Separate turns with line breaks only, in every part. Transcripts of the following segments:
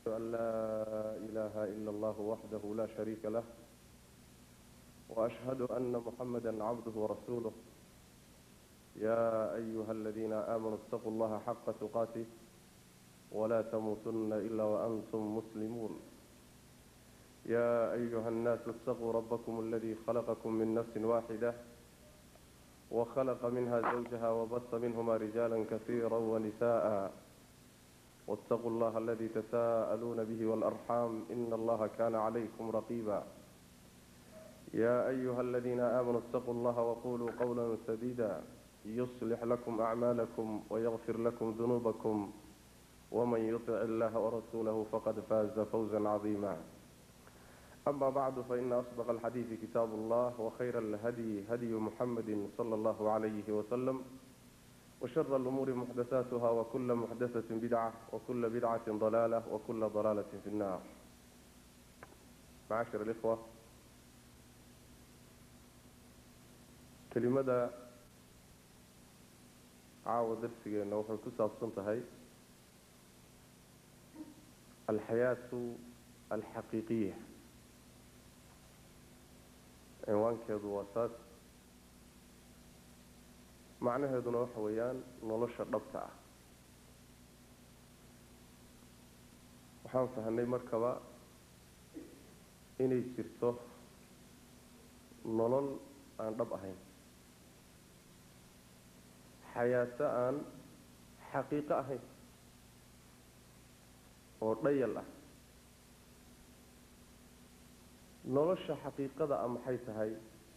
أن لا إله إلا الله وحده لا شريك له وأشهد أن محمدا عبده ورسوله يا أيها الذين آمنوا اتقوا الله حق تقاته ولا تموتن إلا وأنتم مسلمون يا أيها الناس اتقوا ربكم الذي خلقكم من نفس واحدة وخلق منها زوجها وبث منهما رجالا كثيرا ونساء واتقوا الله الذي تساءلون به والأرحام إن الله كان عليكم رقيبا يا أيها الذين آمنوا اتقوا الله وقولوا قولا سديدا يصلح لكم أعمالكم ويغفر لكم ذنوبكم ومن يطع الله ورسوله فقد فاز فوزا عظيما أما بعد فإن أصدق الحديث كتاب الله وخير الهدي هدي محمد صلى الله عليه وسلم وشر الأمور محدثاتها وكل محدثة بدعة وكل بدعة ضلالة وكل ضلالة في النار معاشر الإخوة كلمة caawa darsigeenna waxay ku saabsan tahay alxayaatu alxaqiiqiya cinwaankeedu waa saas macnaheeduna waxa weeyaan nolosha dhabta ah waxaan fahanay markaba inay jirto nolol aan dhab ahayn xayaato aan xaqiiqo ahayn oo dhayal ah nolosha xaqiiqada ah maxay tahay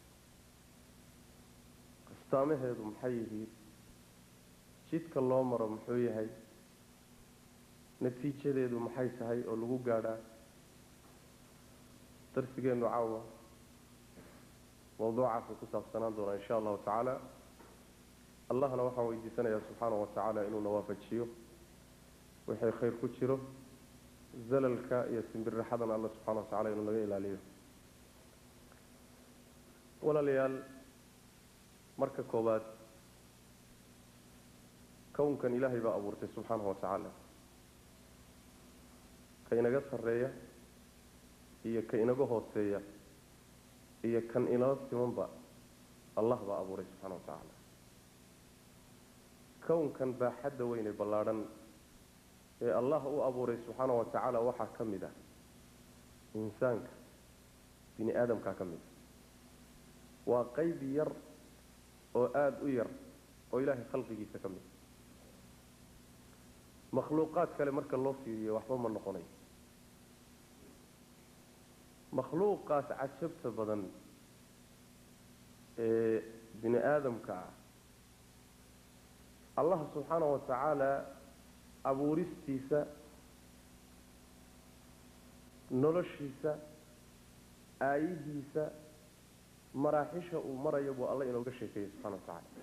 astaamaheedu maxay yihiin jidka loo maro muxuu yahay natiijadeedu maxay tahay oo lagu gaadhaa darsigeennu caawa mawduucaasuu ku saabsanaan doonaa insha allahu tacaala allahna waxaan weydiisanayaa subxaana wa tacaala inuuna waafajiyo wixii khayr ku jiro zalalka iyo simbirraxadana alla subxana wa tacala inuu naga ilaaliyo walaalayaal marka koobaad kownkan ilaahay baa abuurtay subxaana wa tacaala ka inaga sarreeya iyo ka inaga hooseeya iyo kan inala simanba allah baa abuuray subxana wa tacaala kownkan baaxadda weyne ballaadhan ee allah u abuuray subxaana wa tacaala waxaa ka mid ah insaanka bini aadamkaa ka mid ah waa qayb yar oo aada u yar oo ilaahay khalqigiisa ka mid makhluuqaad kale marka loo fiiriyo waxba ma noqonayo makhluuqaas cajabta badan ee bini aadamka ah allah subxaana wa tacaala abuuristiisa noloshiisa aayihiisa maraaxisha uu marayo buu alla inooga sheekeeyey subxana wa tacaala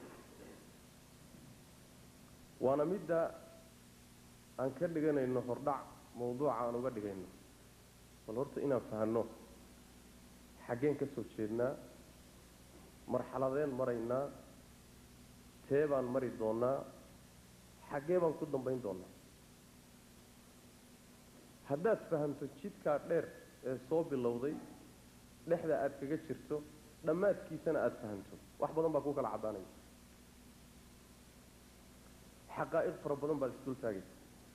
waana midda aan ka dhiganayno hordhac mawduuca aan uga dhigayno bal horta inaan fahanno xaggeen ka soo jeednaa marxaladeen maraynaa tee baan mari doonaa xaggee baan ku dambayn doonaa haddaad fahamto jidkaa dheer ee soo bilowday dhexda aada kaga jirto dhammaadkiisana aada fahamto wax badan baa kuu kala caddaanaya xaqaa'iq fara badan baad isdul taagaysa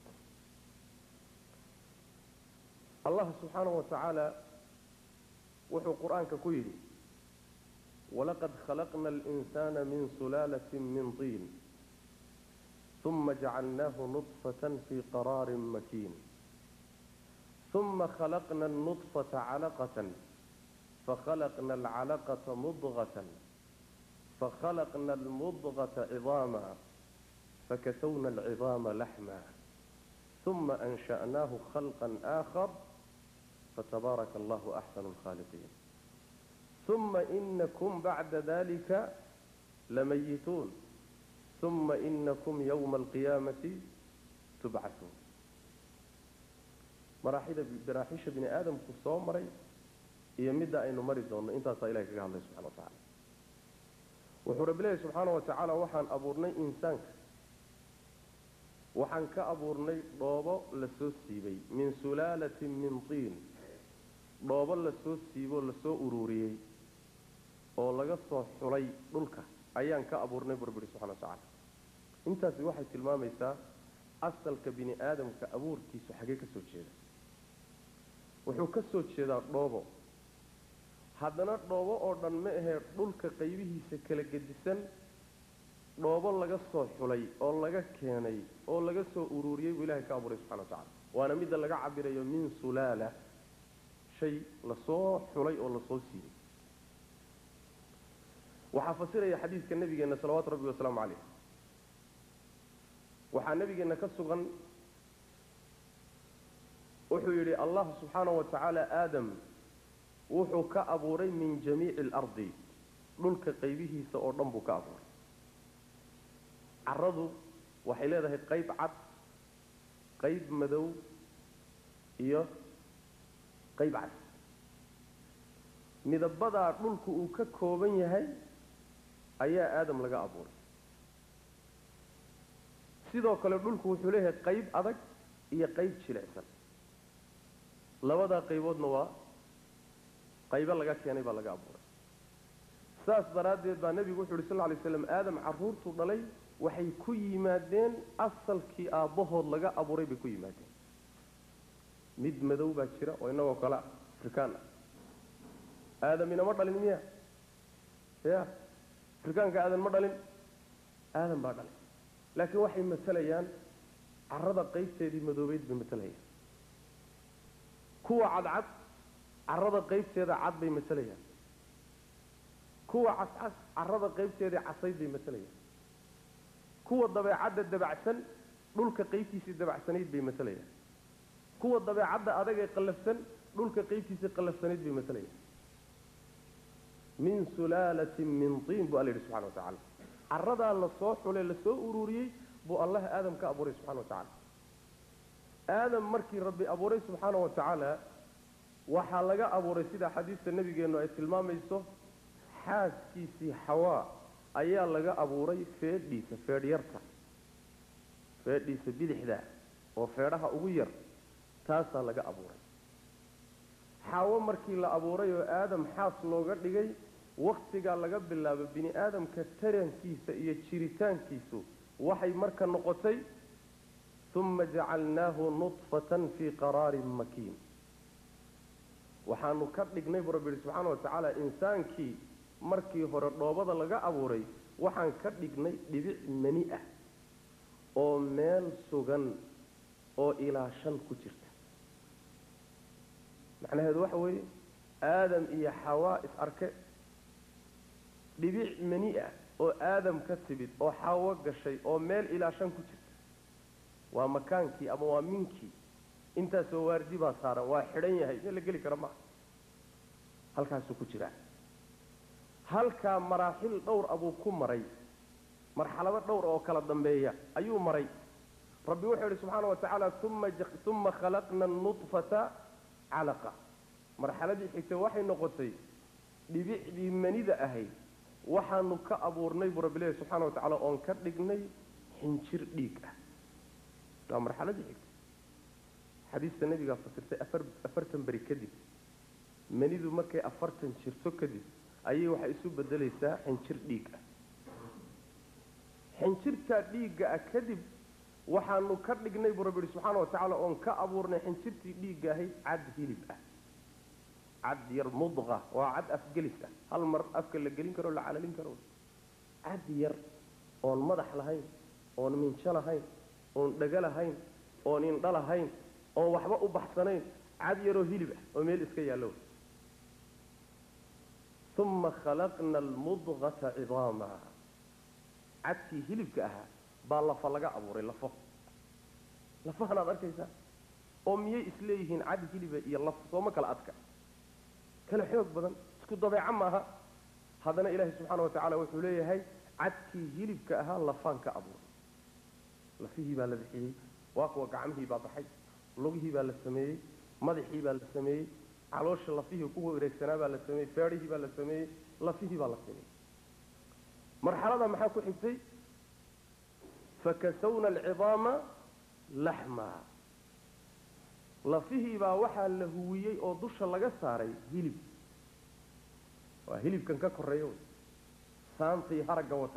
allah subxaanahu wa tacaala wuxuu qur-aanka ku yidhi walaqad khalaqna alinsana min sulaalatin min tiin uma jacalnaahu nudfatan fii qaraarin makiin uma khalaqna alnudfata calaqatan fakhalaqna alcalaqata mudgatan fakhalaqna almudgata cidaama fakasawna alcidaama laxma uma ansha'naahu khalqan aakhar fatabaaraka allahu axsanu alkhaaliqiin uma inakum bacda dalika lamayituun uma inakum yowma alqiyaamati tubcatuun maraaxida maraaxisha bini aadamku soo maray iyo midda aynu mari doonno intaasaa ilahay kaga hadlay subxana wa tacala wuxuu rabbi leeyahy subxaana wa tacaala waxaan abuurnay insaanka waxaan ka abuurnay dhoobo lasoo siibay min sulaalatin min tiin dhoobo lasoo siiboo lasoo ururiyey oo laga soo xulay dhulka ayaan ka abuurnay burburi subxana wa tacaala intaasi waxay tilmaamaysaa asalka bini aadamka abuurkiisu xaggee ka soo jeeda wuxuu ka soo jeedaa dhoobo haddana dhoobo oo dhan ma ahee dhulka qaybihiisa kala gedisan dhoobo laga soo xulay oo laga keenay oo laga soo ururiyey buu ilahay ka abuuray subxana wa tacala waana midda laga cabirayo min sulaala shay lasoo xulay oo lasoo siiyey waxaa fasiraya xadiidka nabigeenna salawaatu rabbi wasalaamu caleyh waxaa nabigeenna ka sugan wuxuu yidhi allah subxaanahu wa tacaala aadam wuxuu ka abuuray min jamiici alardi dhulka qaybihiisa oo dhan buu ka abuuray caradu waxay leedahay qayb cad qayb madow iyo qayb cad midabadaa dhulku uu ka kooban yahay ayaa aadam laga abuuray sidoo kale dhulku wuxuu leeyahay qayb adag iyo qayb jilicsan labadaa qayboodna waa qaybo laga keenay baa laga abuuray saas daraaddeed baa nebigu wuxu uhi sal lla lay slam aadam carruurtuu dhalay waxay ku yimaadeen asalkii aabbahood laga abuuray bay ku yimaadeen mid madow baa jira oo innagoo kale afrikaan ah aadam inama dhalin miya ya afrikaanka aadan ma dhalin aadan baa dhalin laakiin waxay matalayaan carada qaybteedii madoobeyd bay matalayaan kuwa cadcad carada qaybteeda cad bay matalayaan kuwa cascas carada qaybteedii casayd bay matalayaan kuwa dabeecadda dabacsan dhulka qaybtiisii dabacsanayd bay matalayaan kuwa dabeecadda adag ee qallafsan dhulka qaybtiisii qallafsanayd bay matalayaan min sulaalatin min tiin buu alla yidhi subxana wa tacala caradaa lasoo xulay lasoo ururiyey buu allah aadam ka abuuray subxana wa tacaala aadam markii rabbi abuuray subxaana wa tacaala waxaa laga abuuray sida xadiista nabigeennu ay tilmaamayso xaaskiisii xawaa ayaa laga abuuray feedhiisa feedhyarta feedhiisa bidixda oo feedhaha ugu yar taasaa laga abuuray xaawo markii la abuuray oo aadam xaas looga dhigay wakhtigaa laga bilaabo bini aadamka tarankiisa iyo jiritaankiisu waxay marka noqotay uma jacalnaahu nudfatan fii qaraarin makiin waxaanu ka dhignay buu rabbi yihi subxaana wa tacaala insaankii markii hore dhoobada laga abuuray waxaan ka dhignay dhibic mani ah oo meel sugan oo ilaa shan ku jirta macnaheedu waxa weeye aadam iyo xawaa is arke dhibic mani ah oo aadam ka timid oo xawo gashay oo meel ilaa shan ku jirta waa makaankii ama waa minkii intaasoo waardi baa saaran waa xidhan yahay meel la geli kara maaha halkaasuu ku jiraa halkaa maraaxil dhowr abuu ku maray marxalado dhowr oo kala dambeeya ayuu maray rabbi wuxuu yidhi subxaana wa tacaala uma khalaqna anudfata calaqa marxaladii xigtay waxay noqotay dhibicdii manida ahayd waxaanu ka abuurnay buu rabbi leeyahy subxana wa tacala oon ka dhignay xinjir dhiig ah waa marxaladii xigtay xadiista nabigaa fasirtay afar afartan beri kadib manidu markay afartan jirto kadib ayay waxay isu bedelaysaa xinjir dhiig ah xinjirtaa dhiigga ah kadib waxaanu ka dhignay buu rabbi yihi subxaana wa tacaala oon ka abuurnay xinjirtii dhiigga ahayd cad hilib ah cad yar mudqa waa cad afgelis ah hal mar afka la gelin karo la calalin karo cad yar oon madax lahayn oon minjo lahayn oon dhego lahayn oon indho lahayn oon waxba u baxsanayn cad yaroo hilib ah oo meel iska yaallo uma khalaqna almudqata cidaama cadkii hilibka ahaa baa lafa laga abuuray lafo lafahanaad arkaysaa oo miyay isleeyihiin cad hiliba iyo laf sooma kala adka kala xoog badan isku dabeeco maaha haddana ilaahay subxaana wa tacaala wuxuu leeyahay cadkii hilibka ahaa lafaan ka abuuray lafihii baa la bixiyey waa kuwa gacmihii baa baxay lugihii baa la sameeyey madaxii baa la sameeyey caloosha lafihii ku wareegsanaa baa la sameeyey feedhihii baa la sameeyey lafihii baa la sameeyey marxalada maxaa ku xigtay fakasawna alcidaama laxmaa lafihii baa waxaa la huwiyey oo dusha laga saaray hilib waa hilibkan ka koreeya wey saanta iyo haragga wata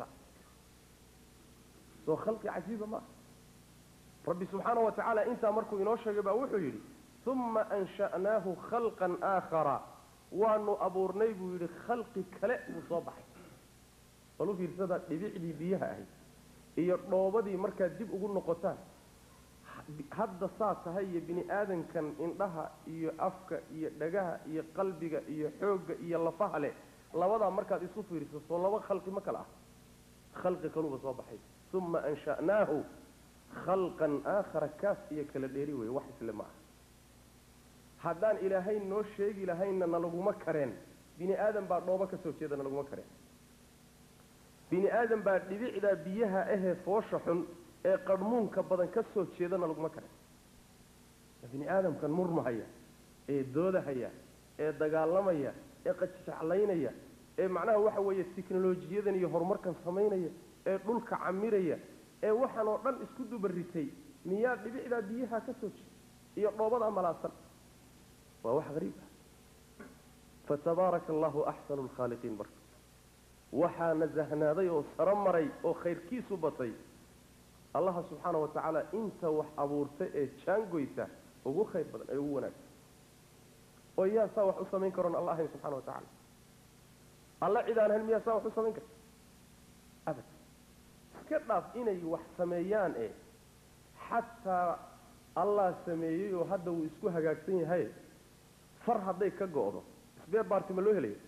soo khalqi cajiiba maaha rabbi subxaana wa tacaala intaa markuu inoo sheegay baa wuxuu yidhi uma ansha'naahu khalqan aakhara waanu abuurnay buu yidhi khalqi kale buu soo baxay bal u fiirsada dhibicdii biyaha ahayd iyo dhoobadii markaad dib ugu noqotaan hadda saa tahay iyo bini aadankan indhaha iyo afka iyo dhagaha iyo qalbiga iyo xoogga iyo lafaha leh labadaa markaad isu fiiriso soo laba khalqi ma kale ah khalqi kaluba soo baxay uma ansha'naahu khalqan aakhara kaas iyo kala dheeri weeye wax isle ma aha haddaan ilaahay noo sheegi lahaynna nalaguma kareen bini aadan baa dhoobo ka soo jeeda nalaguma kareen bini aadan baa dhibicdaa biyaha ahee foosha xun ee qarhmuunka badan ka soo jeedana laguma karen bini aadamkan murmahaya ee doodahaya ee dagaalamaya ee qajjeclaynaya ee macnaha waxa weeye tiknolojiyadan iyo horumarkan samaynaya ee dhulka camiraya ee waxaan oo dhan isku dubaritay miyaa dhibicdaa biyaha ka soo jeeda iyo dhoobadaa malaasan waa wax hariib ah fatabaaraka allahu axsanu lkhaaliqiin marka waxaa nasahnaaday oo saro maray oo khayrkiisu batay allaha subxaana wa tacaala inta wax abuurta ee jaangoysa ugu khayr badan ee ugu wanaagsan oo yaa saa wax u samayn karoon alla ahayn subxana wa tacaala alla cid aan ahayn miyaa saa wax u samayn karta abad iska dhaaf inay wax sameeyaan ee xataa allah sameeyey oo hadda wuu isku hagaagsan yahay far hadday ka go'do isbee baarti ma loo helayo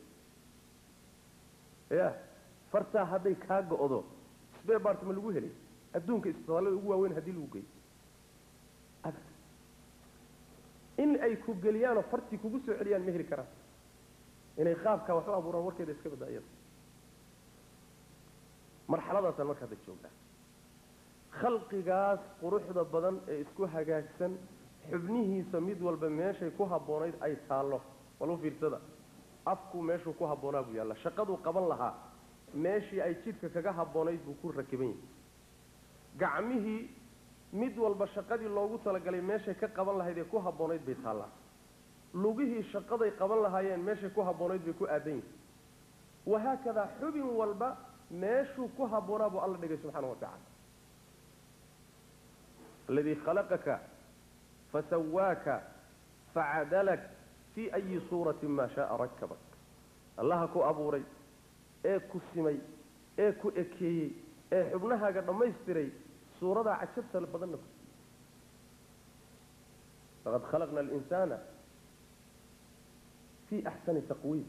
ya fartaa hadday kaa go'do isbee baarti ma lagu helay adduunka isbitaalada ugu waaweyn haddii lagu geeyo abad in ay ku geliyaanoo fartii kugu soo celiyaan ma heli karaan inay qaabkaa wax u abuuraan warkeeda iska badda iyada marxaladaasaan marka hadda joognaa khalqigaas quruxda badan ee isku hagaagsan xubnihiisa mid walba meeshay ku habboonayd ay taallo walu fiirsada afku meeshuu ku habboonaa buu yaalla shaqaduu qaban lahaa meeshii ay jidhka kaga habboonayd buu ku rakiban yahay gacmihii mid walba shaqadii loogu talagalay meeshay ka qaban lahayd ee ku habboonayd bay taallaa lugihii shaqaday qaban lahaayeen meeshay ku habboonayd bay ku aadan yihin wahaakadaa xubin walba meeshuu ku habboonaa buu alla dhigay subxaana wa tacala aladii khalaqaka fasawaaka facadalak fii ayi suuratin maa shaaa rakabak allaha ku abuuray ee ku simay ee ku ekeeyey ee xubnahaaga dhammaystiray suuradaa cajabta badanna ku laqad khalaqna alinsaana fii axsani taqwiim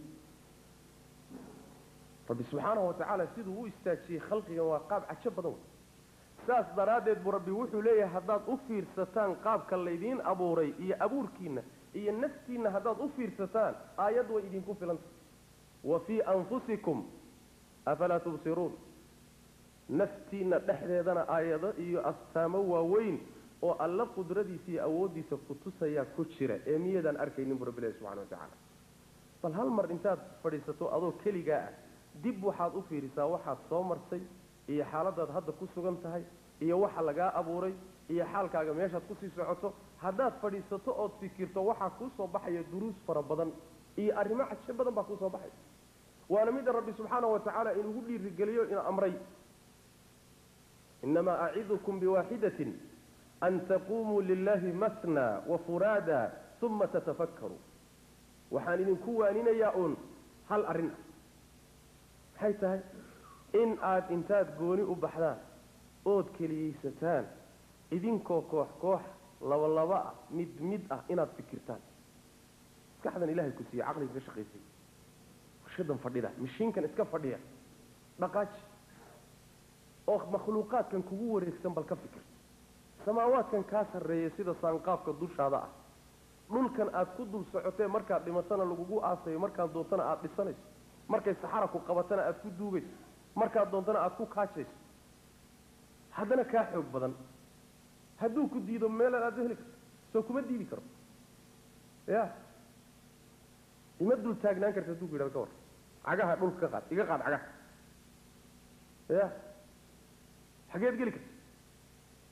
rabbi subxaanahu wa tacaala siduu u istaajiyey khalqigan waa qaab cajo badan wey saas daraaddeed buu rabbi wuxuu leeyahay haddaad u fiirsataan qaabka laydiin abuuray iyo abuurkiinna iyo naftiinna haddaad u fiirsataan aayad way idinku filanta wa fii anfusikum afalaa tubsiruun naftiinna dhexdeedana aayado iyo astaamo waaweyn oo alla qudradiisa iyo awooddiisa ku tusayaa ku jira ee miyadaan arkaynin buu rabbi leeyahy subxana wa tacaala bal hal mar intaad fadhiisato adoo keligaa ah dib waxaad u fiirisaa waxaad soo martay iyo xaaladaad hadda ku sugan tahay iyo waxa lagaa abuuray iyo xaalkaaga meeshaad kusii socoto haddaad fadhiisato ood fikirto waxaa kuu soo baxaya duruus fara badan iyo arrimo cajo badan baa kuu soo baxaya waana midda rabbi subxaana wa tacaala inugu dhiirigeliyo ina amray inamaa acidukum biwaaxidatin an taquumuu lilahi matna wafuraada uma tatafakkaruu waxaan idinku waaninayaa uun hal arrin ah maxay tahay in aada intaad gooni u baxdaan ood keliyaysataan idinkoo koox koox laba laba ah mid mid ah inaad fikirtaan maskaxdan ilahay ku siiya caqliga ka shaqaysay warshadan fadhida mishiinkan iska fadhiya dhaqaaji oo makhluuqaadkan kugu wareegsan bal ka fikir samaawaadkan kaa sarreeya sida saanqaafka dushaada ah dhulkan aad ku dul socotee markaad dhimatana lagugu aasayo markaad doontana aada dhisanayso markay saxara ku qabatana aada ku duugayso markaad doontana aada ku kaajayso haddana kaa xoog badan hadduu ku diido meelaan aada heli karto soo kuma diidi karo ya ima dul taagnaan karta hadduu ku yidhahdo ka war cagaha dhulka ka qaad iga qaad cagaha ya xageed geli karta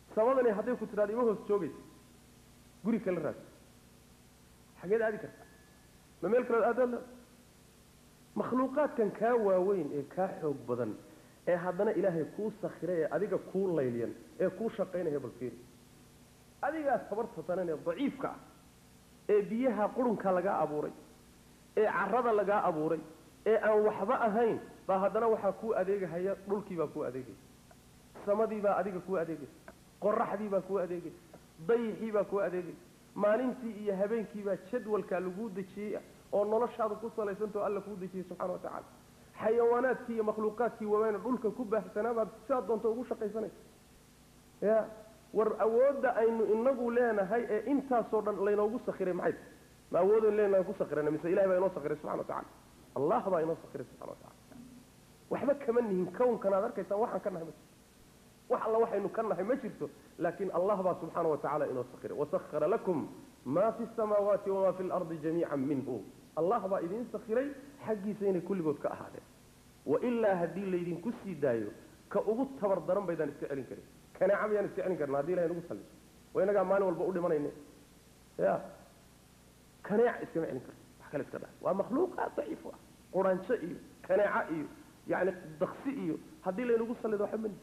samadani hadday ku tidhahdo ima hoos joogaysa guri kala raadso xageed aadi kartaa ma meel kaleod aadaad leeda makhluuqaadkan kaa waaweyn ee kaa xoog badan ee haddana ilaahay kuu sakhiray ee adiga kuu layliyan ee kuu shaqaynaya balfiiri adigaa tabarta danan ee daciifka ah ee biyaha qurunka lagaa abuuray ee carada lagaa abuuray ee aan waxba ahayn baa haddana waxaa kuu adeegahaya dhulkiibaa kuu adeegaya samadiibaa adiga kuu adeegaysa qoraxdiibaa kuu adeegaysa dayixiibaa kuu adeegaysa maalintii iyo habeenkiibaa jadwalkaa laguu dejiyey oo noloshaada ku salaysantao alla kuu dejiyey subxana wa tacaala xayawaanaadkii iyo makhluuqaadkii waaweyne dhulka ku baahsanaabaad sidaad doonta ugu shaqaysanaysa ya war awoodda aynu inagu leenahay ee intaasoo dhan laynoogu sakiray maxay tahay ma awoodaynu leenahay ku sakirana mise ilahay baa inoo sakiray subxana wa tacala allah baa inoo sakiray subxana wa tacala waxba kama nihin kownkan aad arkaysaan waxaan ka nahay ma jirto wax alla waxaynu ka nahay ma jirto laakiin allah baa subxaana wa tacala inoo sakiray wasahara lakum ma fi samaawaati wama fi lardi jamiican minhu allah baa idiin sakiray xaggiisa inay kulligood ka ahaadeen wailaa haddii laydinku sii daayo ka ugu tabar daran baydaan iska celin karin kanaaca mayaan iska celin karna haddi ilahay nagu salliso waa inagaa maalin walba u dhimanayne ya kanaaca iskama celin karno wax kale iska dha waa makhluuqaad daciif ah quranjo iyo kanaaca iyo yani daksi iyo haddii laynagu sallido waxa mani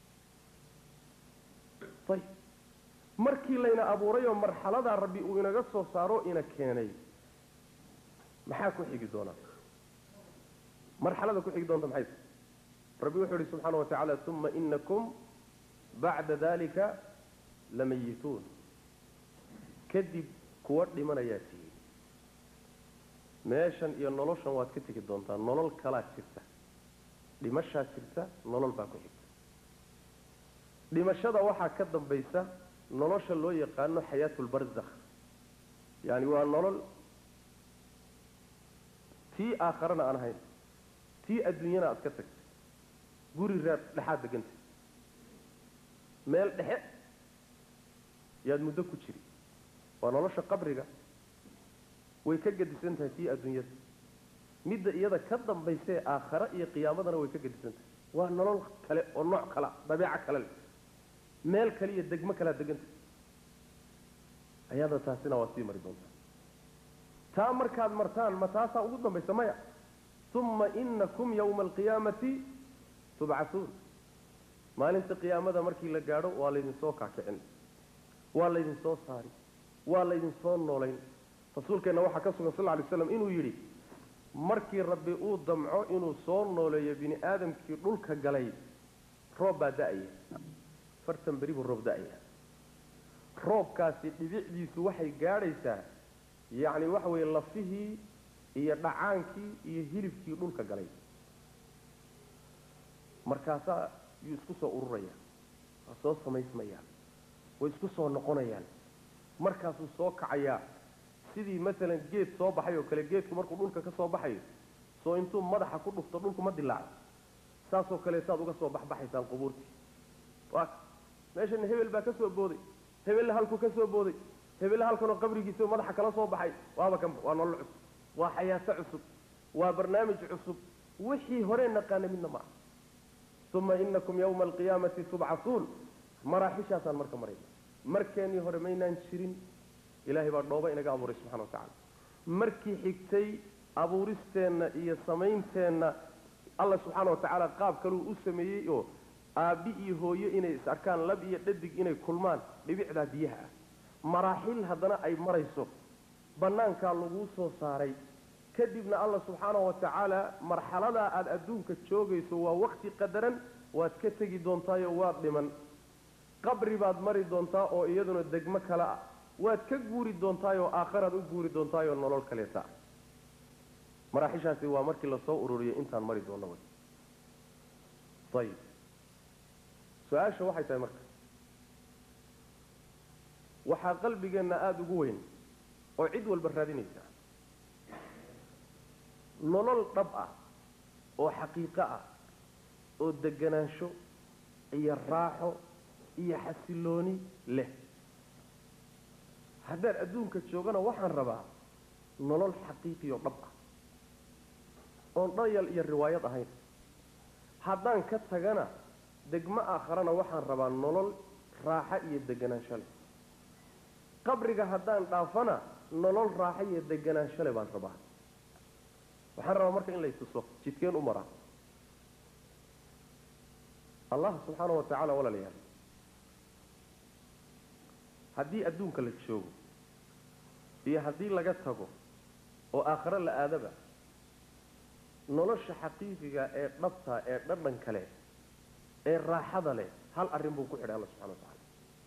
ayib markii layna abuuray oo marxaladaa rabbi uu inaga soo saaro ina keenay maxaa ku xigi doonaa marxalada ku xigi doonta maxay tahay rabbi wuxuu ihi subxaana wa tacaala uma inakum bacda dalika lamayituun kadib kuwa dhimanayaa tihiin meeshan iyo noloshan waad ka tegi doontaa nolol kalaa jirta dhimashaa jirta nolol baa ku xigta dhimashada waxaa ka dambaysa nolosha loo yaqaano xayaatu lbarzakh yani waa nolol tii aakharana aan ahayn tii adduunyana aad ka tagtay guri raad dhexaad degantay meel dhexe yaad muddo ku jiri waa nolosha qabriga way ka gedisan tahay tii adduunyada midda iyada ka dambaysee aakhare iyo qiyaamadana way ka gedisan tahay waa nolol kale oo nooc kala dabeeco kale leh meel kale iyo degmo kalea deganta ayada taasina waad sii mari doontaa taa markaad martaan ma taasaa ugu dambaysa maya uma inakum yawma alqiyaamati tubcasuun maalinta qiyaamada markii la gaadho waa laydinsoo kaakicin waa laydinsoo saari waa laydinsoo noolayn rasuulkeenna waxaa ka sugan sal lla alay slam inuu yidhi markii rabbi uu damco inuu soo nooleeyo bini aadamkii dhulka galay roob baa da-aya fartan beri buu roob da-aya roobkaasi dhibicdiisu waxay gaadhaysaa yacni waxa weeye lafihii iyo dhacaankii iyo hilibkii dhulka galay markaasaa yuu isku soo ururaya waa soo samaysmayaan way isku soo noqonayaan markaasuu soo kacayaa sidii masalan geed soo baxay oo kale geedku markuu dhulka ka soo baxayo soo intuu madaxa ku dhufto dhulku ma dilaaco saasoo kale saad uga soo baxbaxaysaan qubuurtii waa meeshana hebel baa ka soo booday hebella halkuu ka soo booday hebella halkanoo qabrigiisa madaxa kala soo baxay waaba kanba waa nolol cusub waa xayaato cusub waa barnaamij cusub wixii hore naqaana midna ma aha uma inakum yawma alqiyaamati tubcasuun maraaxishaasaan marka marayna markeenii hore maynaan jirin ilaahay baa dhooba inaga abuuray subxana wa tacala markii xigtay abuuristeenna iyo samaynteenna alla subxaana wa tacaala qaab kaluu u sameeyey oo aabbi iyo hooyo inay is arkaan lab iyo dhadig inay kulmaan dhibicdaa biyaha ah maraaxil haddana ay marayso bannaankaa laguu soo saaray kadibna alla subxaana wa tacaala marxaladaa aada adduunka joogayso waa wakti qadaran waad ka tegi doontaayo waad dhiman qabri baad mari doontaa oo iyaduna degmo kale ah waad ka guuri doontaayoo aakharaad u guuri doontaayoo nolol kaleeta maraaxishaasi waa markii lasoo ururiyay intaan mari doonno way ayib su-aasha waxay tahay marka waxaa qalbigeenna aada ugu weyn oo cid walba raadinaysa nolol dhab ah oo xaqiiqo ah oo deganaansho iyo raaxo iyo xasilooni leh haddaan adduunka joogana waxaan rabaa nolol xaqiiqiyo dhab ah oon dhayal iyo riwaayad ahayn haddaan ka tagana degmo aakharana waxaan rabaa nolol raaxo iyo deganaansho leh qabriga haddaan dhaafana nolol raaxo iyo deganaansho leh baan rabaa waxaan rabaa marka in la ituso jidkeen u maraa allah subxaana wa tacaala walaalayaal haddii adduunka la joogo iyo haddii laga tago oo aakhare la aadaba nolosha xaqiiqiga ee dhabta ee dhadhan kale ee raaxada leh hal arrin buu ku xidhay alla subxana wa tacaala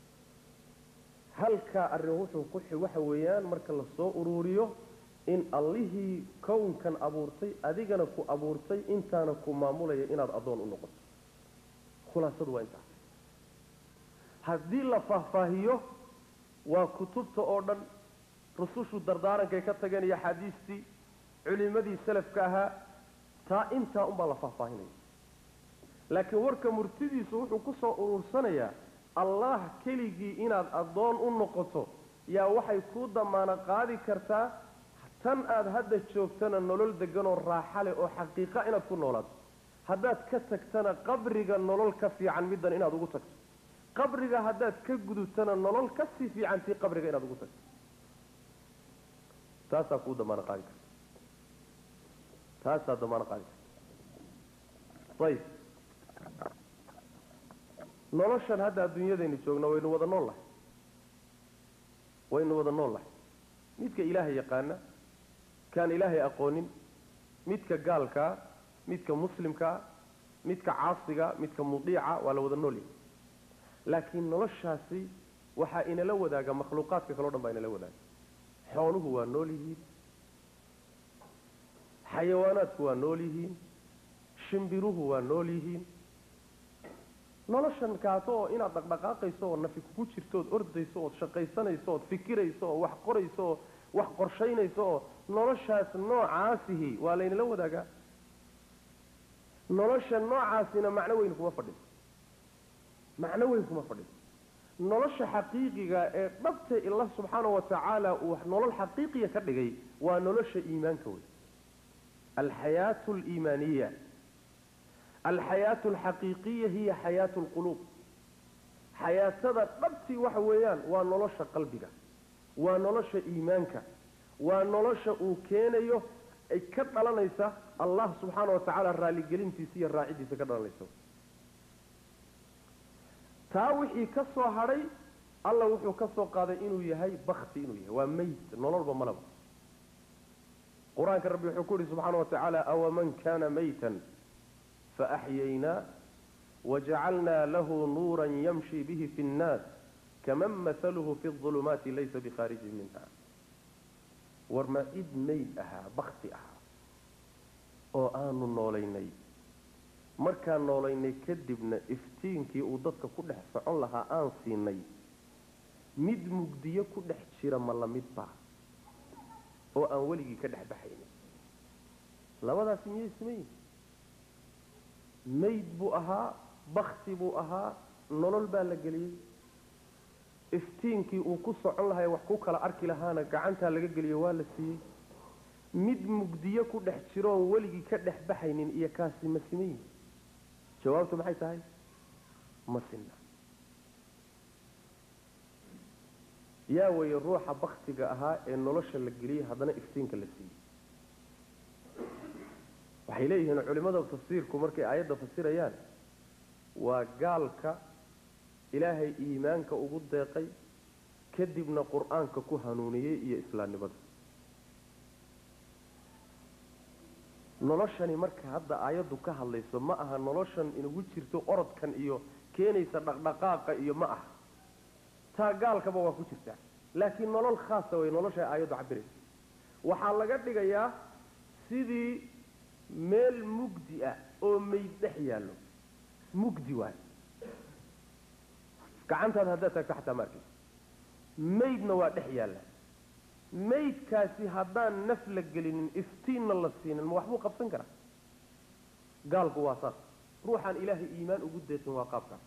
halkaa arrin wuxuu ku xi waxa weeyaan marka lasoo uruuriyo in allihii kownkan abuurtay adigana ku abuurtay intaana ku maamulaya inaad addoon u noqoto khulaasadu waa intaas haddii la faahfaahiyo waa kutubta oo dhan rusushu dardaarankay ka tageen iyo axaadiistii culimadii salafka ahaa taa intaa unbaa la faahfaahinaya laakiin warka murtidiisu wuxuu ku soo uruursanayaa allah keligii inaad addoon u noqoto yaa waxay kuu damaano qaadi kartaa tan aada hadda joogtana nolol deganoo raaxa leh oo xaqiiqa inaad ku noolaato haddaad ka tagtana qabriga nolol ka fiican middan inaad ugu tagto qabriga haddaad ka gudubtana nolol ka sii fiicantii qabriga inaad ugu tagto taasaa kuu damaano qaadi karta taasaa damaano qaadi karta ayib noloshan hadda adduunyadaynu joogno waynu wada nool lahay waynu wada nool lahay midka ilaahay yaqaana kaan ilaahay aqoonin midka gaalkaa midka muslimkaa midka caasiga midka mudiica waa la wada nool yahay laakiin noloshaasi waxaa inala wadaaga makhluuqaadka kaleo dhan baa inala wadaaga xooluhu waa nool yihiin xayawaanaadku waa nool yihiin shimbiruhu waa nool yihiin noloshan kaato oo inaad dhaqdhaqaaqayso oo nafi kugu jirto ood ordayso ood shaqaysanayso ood fikirayso oo wax qorayso oo wax qorshaynayso oo noloshaas noocaasihi waa laynala wadaagaa nolosha noocaasina macno weyn kuma fadhiso macno weyn kuma fadhiso nolosha xaqiiqiga ee dhabta ila subxaana wa tacaala uu nolol xaqiiqiya ka dhigay waa nolosha iimaanka wey alxayaatu aliimaaniya alxayaatu alxaqiiqiya hiya xayaatu lquluub xayaatada dhabtii waxa weeyaan waa nolosha qalbiga waa nolosha iimaanka waa nolosha uu keenayo ay ka dhalanaysa allah subxaana wa tacaala raaligelintiisa iyo raacidiisa ka dhalanaysa taa wixii ka soo hadhay alla wuxuu ka soo qaaday inuu yahay bakti inuu yahay waa meyd nololba malaba qur-aanka rabbi wuxuu ku yihi subxaana wa tacaala awaman kana maytan faaxyaynaa wajacalnaa lahu nuura yamshi bihi fi nnaas kaman mahaluhu fi ulumaati laysa bikhaarijin minha war ma cid mayd ahaa bakti ahaa oo aanu noolaynay markaan noolaynay kadibna iftiinkii uu dadka ku dhex socon lahaa aan siinay mid mugdiyo ku dhex jira ma lamid baa oo aan weligii ka dhex baxaynin labadaasi miyay simayin mayd buu ahaa bakti buu ahaa nolol baa la geliyey iftiinkii uu ku socon lahay wax ku kala arki lahaana gacantaa laga geliyo waa la siiyey mid mugdiyo ku dhex jiroon weligii ka dhex baxaynin iyo kaasi ma simayin jawaabtu maxay tahay ma sinna yaa weeye ruuxa baktiga ahaa ee nolosha la geliyey haddana iftiinka la siiyey waxay leeyihiin culimada tafsiirku markay aayadda fasirayaan waa gaalka ilaahay iimaanka ugu deeqay kadibna qur-aanka ku hanuuniyey iyo islaamnimada noloshani marka hadda aayaddu ka hadlayso ma aha noloshan inugu jirto orodkan iyo keenaysa dhaqdhaqaaqa iyo ma aha taa gaalkaba waa ku jirtaa laakiin nolol khaasa way nolosha aayaddu cabiraysa waxaa laga dhigayaa sidii meel mugdi ah oo mayd dhex yaallo mugdi waay gacantaada haddaad taagto xataa ma arkaysa maydna waa dhex yaalla maydkaasi haddaan naf la gelinin iftiinna la siinin ma waxbuu qabsan karaa gaalku waa saas ruuxaan ilaahay iimaan ugu deesin waa qaabkaas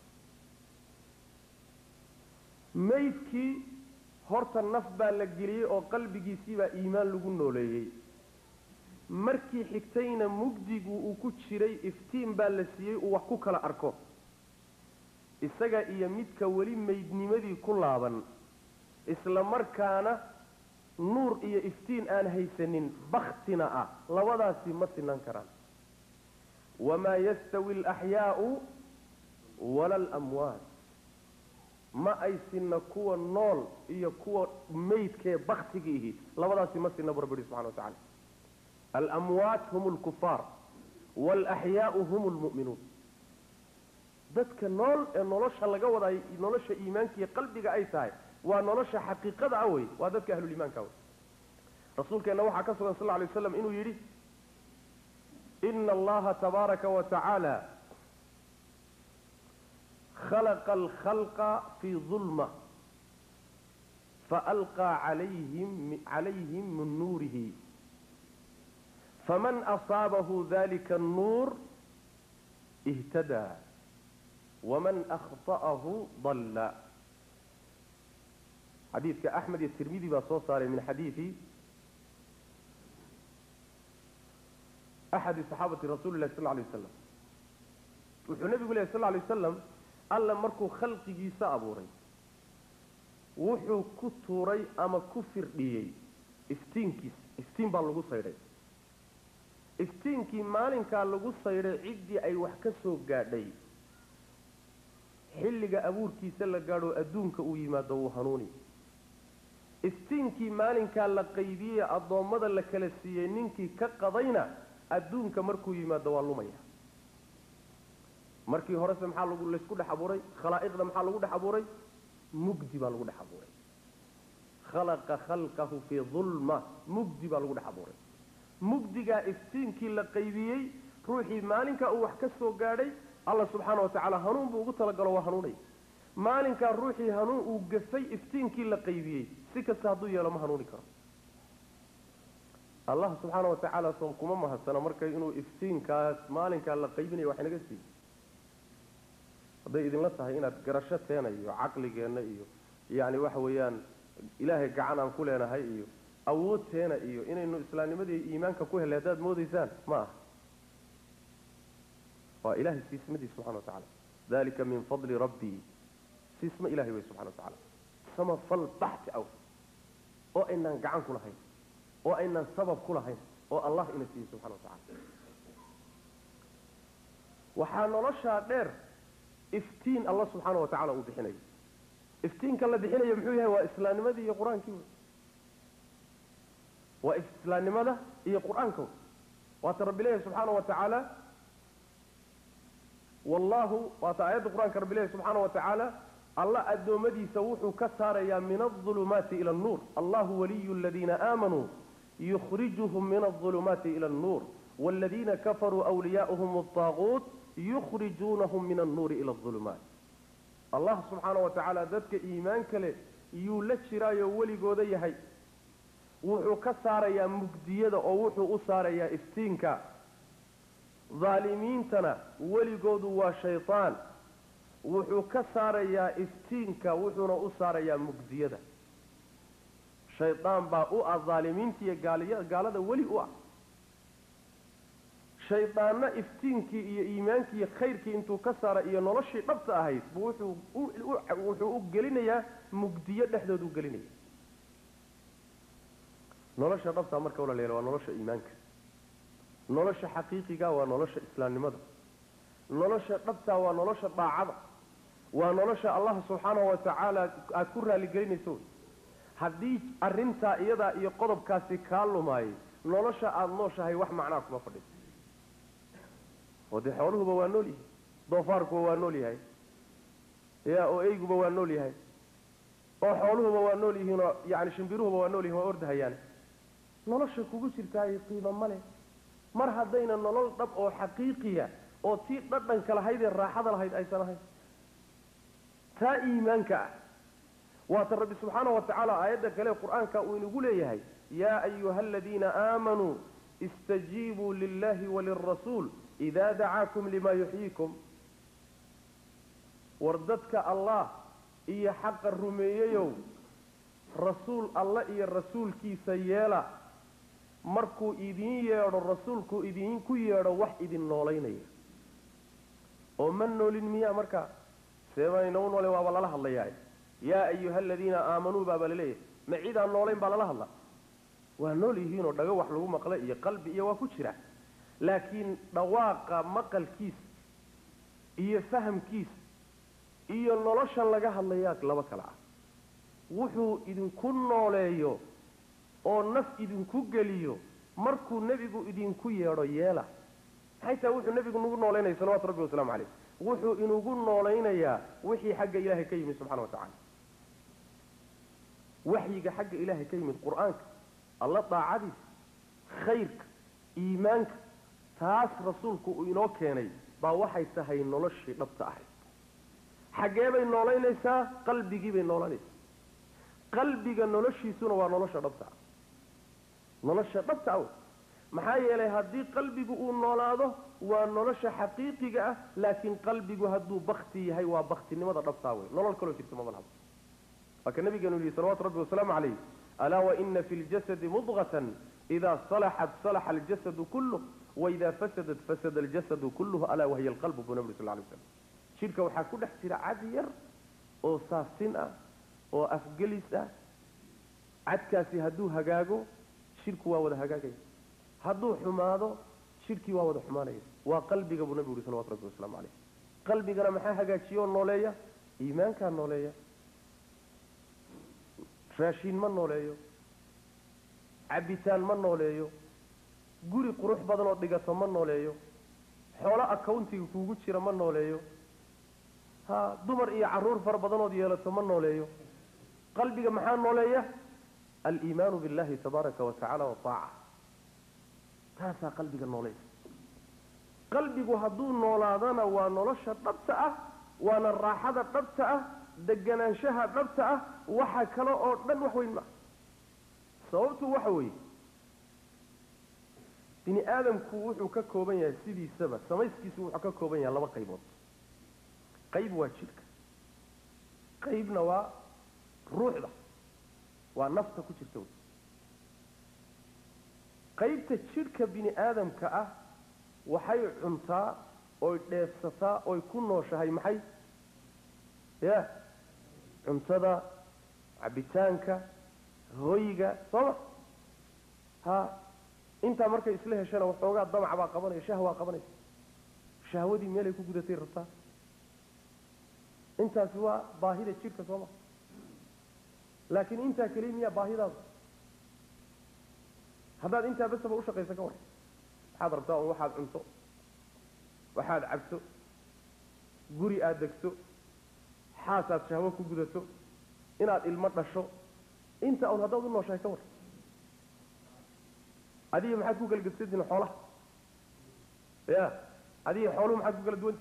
maydkii horta naf baa la geliyey oo qalbigiisiibaa iimaan lagu nooleeyey markii xigtayna mugdigu uu ku jiray iftiin baa la siiyey uu wax ku kala arko isaga iyo midka weli maydnimadii ku laaban isla markaana nuur iyo iftiin aan haysanin baktina ah labadaasi ma sinan karaan wamaa yastawi alaxyaau wala alamwaat ma ay sinna kuwa nool iyo kuwa maydkee baktigiihi labadaasi ma sinna bu rabbi yihi subxana wa tacala alamwaat hum lkufaar waalaxyaau hum lmu'minuun dadka nool ee nolosha laga waday nolosha iimaanka iyo qalbiga ay tahay waa nolosha xaqiiqada ah wey waa dadka ahluliimaanka wey rasuulkeenna waxaa ka sugan sal lay waslam inuu yidhi ina allaha tabaaraka wa tacaala khalaqa alkhalqa fii dulma faalqaa calayhim calayhim min nuurihi faman asaabahu dalika annuur ihtadaa waman akhta'ahu dalla xadiidka axmed iyo tirmidi baa soo saaray min xadiidi axadi saxaabati rasuuli lahi sal lay waslam wuxuu nebigu lehy sal lay wasalam alla markuu khalqigiisa abuuray wuxuu ku tuuray ama ku firdhiyey iftiinkiisa iftiin baa lagu saydhay iftiinkii maalinkaa lagu saydhay ciddii ay wax ka soo gaadhay xilliga abuurkiisa la gaadho adduunka uu yimaado wuu hanuuni iftiinkii maalinkaa la qaybiyey addoommada la kala siiyey ninkii ka qadayna adduunka markuu yimaado waa lumaya markii horese maxaa lagu laysku dhex abuuray khalaa'iqda maxaa lagu dhex abuuray mugdi baa lagu dhex abuuray khalaqa khalqahu fii dulma mugdi baa lagu dhex abuuray mugdigaa iftiinkii la qaybiyey ruuxii maalinkaa uu wax ka soo gaadhay alla subxaana wa tacaala hanuun buu ugu talagalo waa hanuunay maalinkaa ruuxii hanuun uu gafay iftiinkii la qaybiyey si kasta hadduu yeelo ma hanuuni karo allah subxaana wa tacaala soon kuma mahadsana marka inuu iftiinkaas maalinkaa la qaybinayo wax inaga siiyo hadday idinla tahay inaad garasho teena iyo caqligeenna iyo yacni waxa weeyaan ilaahay gacan aan ku leenahay iyo awood teena iyo inaynu islaamnimadii iimaanka ku helay haddaad moodaysaan ma aha waa ilahay siismadiis subxana wa tacala dalika min fadli rabbii siisma ilahay wey subxana wa tacala samafal baxti aw oo aynaan gacan ku lahayn oo aynaan sabab ku lahayn oo allah ina siiyey subxana wa tacala waxaa noloshaa dheer iftiin alla subxaana wa tacala uu bixinayo iftiinka la bixinayo muxuu yahay waa islaamnimadii iyo qur-aankii wey waa islaamnimada iyo qur-aanka wey waata rabbi leeyahy subxaana wa tacaala wallahu waata aayadda qur-aanka rabbi leeyahy subxaana wa tacaala alla addoommadiisa wuxuu ka saarayaa min alظulumaati ila annuur allahu waliyu aladiina aamanuu yukhrijuhum min alظulumaati ila annuur wاladiina kafaruu wliyaauhum الطaaguut yukhrijuunahum min annuuri ila aظulumaat allah subxaana wa tacaala dadka iimaanka leh yuu la jiraayo weligooda yahay wuxuu ka saarayaa mugdiyada oo wuxuu u saarayaa iftiinka dhaalimiintana weligoodu waa shaytaan wuxuu ka saarayaa iftiinka wuxuuna u saarayaa mugdiyada shaydaan baa u ah dhaalimiinta iyo gaaliya gaalada weli u ah shaydaanna iftiinkii iyo iimaankii iyo khayrkii intuu ka saara iyo noloshii dhabta ahayd buu wuxuu wuxuu u gelinayaa mugdiyo dhexdood u gelinaya nolosha dhabtaa marka walaalayaal waa nolosha iimaanka nolosha xaqiiqiga waa nolosha islaamnimada nolosha dhabtaa waa nolosha daacada waa nolosha allah subxaanahu wa tacaala aada ku raaligelinayso haddii arrintaa iyadaa iyo qodobkaasi kaa lumaayay nolosha aada nooshahay wax macnaa kuma fadhiso oo dee xooluhuba waa nool yihi doofaarkuba waa nool yahay ya oo eyguba waa nool yahay oo xooluhuba waa nool yihiinoo yani shimbiruhuba waa nool yihin waa ordahayaan nolosha kugu jirtaay qiimo male mar haddayna nolol dhab oo xaqiiqiya oo tii dhadhanka lahayd ee raaxada lahayd aysan ahayn taa iimaanka ah waata rabbi subxaana wa tacaala aayadda kale qur-aanka uu inagu leeyahay yaa ayuha aladiina aamanuu istajiibuu lillahi walirasuul idaa dacaakum lima yuxyiikum war dadka allah iyo xaqa rumeeyeyow rasuul alla iyo rasuulkiisa yeela markuu idiin yeedho rasuulku idinku yeedho wax idin noolaynaya oo ma noolin miyaa markaa seebayna u noole waaba lala hadlayaa yaa ayuha aladiina aamanuu baaba laleeyahay ma cid aan noolayn baa lala hadla waa nool yihiinoo dhago wax lagu maqla iyo qalbi iyo waa ku jira laakiin dhawaaqa maqalkiisa iyo fahamkiisa iyo noloshan laga hadlayaa laba kale ah wuxuu idinku nooleeyo oo naf idinku geliyo markuu nebigu idinku yeedho yeela maxay tahay wuxuu nebigu nagu nooleynaya salawatu rabbi wasalaamu caleyh wuxuu inugu noolaynayaa wixii xagga ilaahay ka yimid subxana wa tacala waxyiga xagga ilaahay ka yimid qur-aanka alla daacadiisa khayrka iimaanka taas rasuulku uu inoo keenay baa waxay tahay noloshii dhabta ahayd xaggee bay noolaynaysaa qalbigii bay noolanaysaa qalbiga noloshiisuna waa nolosha dhabta ah nolosha dhabta ah maxaa yeelay haddii qalbigu uu noolaado waa nolosha xaqiiqiga ah laakiin qalbigu hadduu bakti yahay waa baktinimada dhabtaa wey nolol kaloo jirta maba lahado waa ka nabigeenu yihi salawatu rabbi wasalaamu calayh alaa waina fi ljasadi mudqatan idaa salaxat salaxa aljasadu kulluh waidaa fasadat fasada aljasadu kulluhu alaa wahiya alqalbu buu nabi sal lay slam jidhka waxaa ku dhex jira cad yar oo saafsin ah oo afgelis ah cadkaasi hadduu hagaago jidhku waa wada hagaagaya hadduu xumaado jidhkii waa wada xumaanaya waa qalbiga buu nabigu yihi salawatu rabbi wasalaamu caleyh qalbigana maxaa hagaajiya oo nooleeya iimaankaa nooleeya raashiin ma nooleeyo cabitaan ma nooleeyo guri qurux badan oo dhigato ma nooleeyo xoolo accountiga kuugu jira ma nooleeyo ha dumar iyo caruur fara badanood yeelato ma nooleeyo qalbiga maxaa nooleeya aliimaanu billahi tabaaraka wa tacala wataaca taasaa qalbiga nooleeya qalbigu hadduu noolaadana waa nolosha dhabta ah waana raaxada dhabta ah deganaanshaha dhabta ah waxa kale oo dhan wax weyn maa sababtu waxa weeye bini aadamku wuxuu ka kooban yahay sidiisaba samayskiisu wuxuu ka kooban yahay laba qaybood qayb waa jidhka qaybna waa ruuxda waa nafta ku jirta wey qaybta jidhka bini aadamka ah waxay cuntaa oy dheefsataa oy ku nooshahay maxay ya cuntada cabitaanka hoyga sooma ha intaa markay isla heshana waxoogaa damac baa qabanaya shahwaa qabanaysa shahwadii meelay ku gudatay rabtaa intaasi waa baahida jidhka sooma laakiin intaa keliya miyaa baahidaada haddaad intaa basaba ushaqaysa ka war waxaad rabtaa un waxaad cunto waxaad cabto guri aada degto xaasaad shahwo ku gudato inaad ilmo dhasho inta un haddaad u nooshahay ka war adiga maxaad ku kala gedsantihin xoolaha ya adiga xooluhu maxaad ku kala duwanti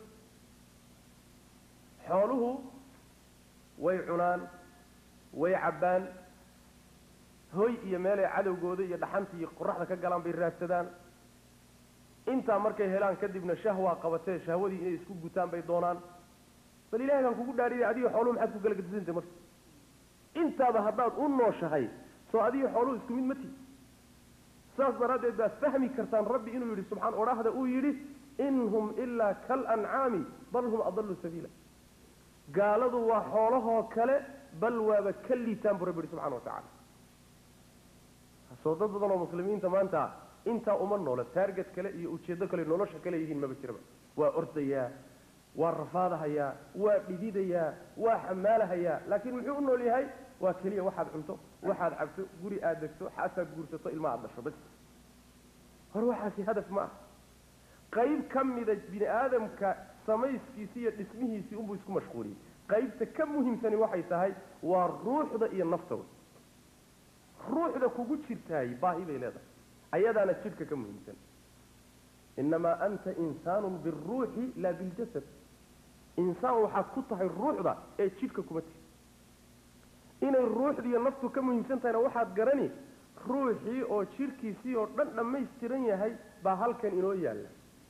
xooluhu way cunaan way cabbaan hoy iyo meelay cadowgooda iyo dhaxanta iyo qoraxda ka galaan bay raadsadaan intaa markay helaan kadibna shahwaa qabatee shahwadii inay isku gutaan bay doonaan bal ilahay baan kugu dhaariyay adiga xooluhu maxaad ku kala gedisanta marka intaaba haddaad u nooshahay soo adiga xooluhu isku mid ma tihi saas daraaddeed baad fahmi kartaan rabbi inuu yidhi subxaan odhaahda uu yidhi in hum ilaa kal ancaami bal hum adallu sabiila gaaladu waa xoolahoo kale bal waaba ka liitaan buu rabbi yihi subxana wa tacala soo dad badan oo muslimiinta maanta intaa uma noola taarget kale iyo ujeeddo kale nolosha kale yihiin maba jiraba waa ordayaa waa rafaadahayaa waa dhididayaa waa xamaalahayaa laakiin muxuu u nool yahay waa keliya waxaad cunto waxaad cabto guri aad degto xaasaad guursato ilma aad dhasho bas hor waxaasi hadaf ma ah qayb ka mida bini aadamka samayskiisi iyo dhismihiisii unbuu isku mashquuliyey qaybta ka muhiimsani waxay tahay waa ruuxda iyo nafta wey ruuxda kugu jirtaay baahi bay leedahay ayadaana jidhka ka muhiimsan inamaa anta insaanun biruuxi laa biljasad insaan waxaad ku tahay ruuxda ee jidhka kuma tihi inay ruuxdiiyo naftu ka muhiimsan tahayna waxaad garani ruuxii oo jidhkiisii oo dhan dhammaystiran yahay baa halkan inoo yaalla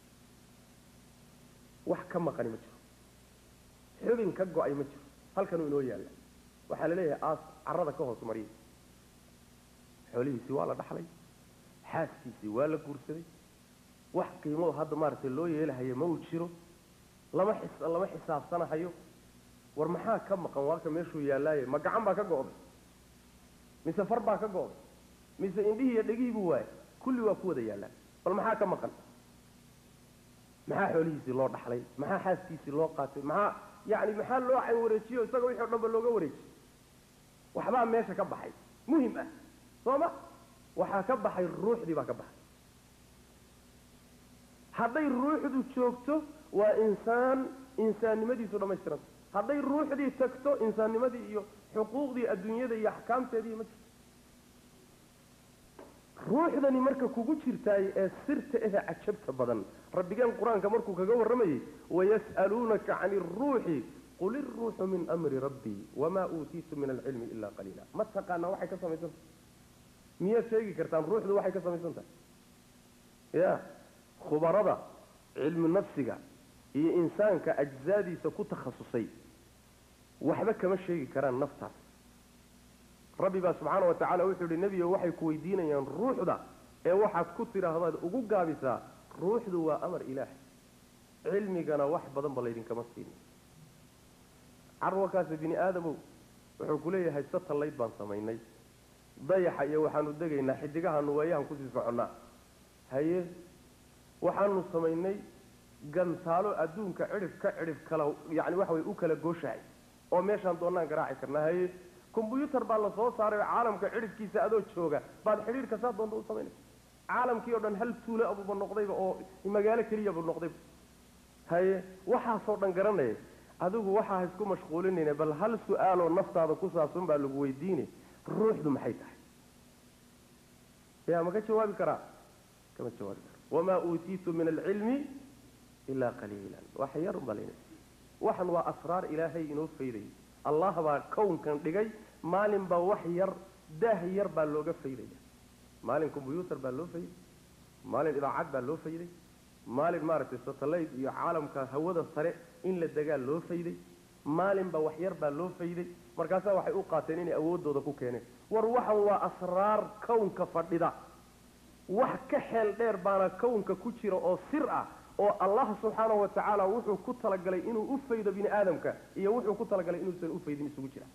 wax ka maqani ma jiro xubin ka go-ay ma jiro halkanuu inoo yaalla waxaa la leeyahay aas carrada ka hoos mariyay xoolihiisii waa la dhaxlay xaaskiisii waa la guursaday wax qiimo hadda maaragtay loo yeelahayo ma uu jiro lama xis lama xisaabsanahayo war maxaa ka maqan waaka meeshuu yaallaaye ma gacan baa ka go'day mise far baa ka go'day mise indhihii iyo dhegihii buu waayay kulli waa ku wada yaallaan bal maxaa ka maqan maxaa xoolihiisii loo dhaxlay maxaa xaaskiisii loo qaatay maxaa yacni maxaa loo cayn wareejiyo isaga wixii o dhan ba looga wareejiyey waxbaa meesha ka baxay muhim ah soo ma waxaa ka baxay ruuxdii baa ka baxay hadday ruuxdu joogto waa insaan insaannimadiisu dhammaystiranta hadday ruuxdii tagto insaannimadii iyo xuquuqdii adduunyada iyo axkaamteedii ma jirto ruuxdani marka kugu jirtaay ee sirta ehe cajabta badan rabbigeen qur-aanka markuu kaga warramayey wayas'aluunaka cani iruuxi qul iruuxu min amri rabbii wamaa uutiitu min alcilmi ila qaliila ma taqaanaa waxay ka samaysan tahay miyaad sheegi kartaan ruuxdu waxay ka samaysan tahay ya khubarada cilmi nafsiga iyo insaanka ajzaadiisa ku takhasusay waxba kama sheegi karaan naftaas rabbi baa subxaana wa tacala wuxuu yihi nebigo waxay ku weydiinayaan ruuxda ee waxaad ku tidhaahdaad ugu gaabisaa ruuxdu waa amar ilaahay cilmigana wax badan ba laydinkama siinin carwakaasi bini aadamow wuxuu ku leeyahay satalayd baan samaynay dayaxa iyo waxaanu degaynaa xidigahaanu waayahan kusii soconnaa haye waxaanu samaynay gantaalo adduunka cidhif ka cidhif kala yani waxa way u kala gooshahay oo meeshaan doonaan garaaci karnaa haye combyutar baa la soo saaray oo caalamka cidhifkiisa adoo jooga baad xidhiirka saa doonta u samaynaysa caalamkii o dhan hal tuulo abuba noqdayba oo magaalo keliyaba noqdayba haye waxaasoo dhan garanaya adigu waxaa ha isku mashquulinayna bal hal su-aaloo naftaada ku saabsan baa lagu weydiine ruuxdu maxay tahay ya ma ka jawaabi karaa kama jawaabi kara wamaa uutiitu min alcilmi ilaa qaliilan wax yar un baa layna waxan waa asraar ilaahay inoo faydayay allah baa kownkan dhigay maalin baa wax yar daah yar baa looga faydaya maalin combyutar baa loo fayday maalin idaacad baa loo fayday maalin maaragtay satellite iyo caalamka hawada sare in la degaa loo fayday maalinba wax yar baa loo fayday markaasaa waxay u qaateen inay awooddooda ku keeneen war waxan waa asraar kownka fadhida wax ka xeel dheer baana kownka ku jira oo sir ah oo allah subxaanahu wa tacaala wuxuu ku talagalay inuu u faydo bini aadamka iyo wuxuu ku talagalay inuusan u faydin isugu jira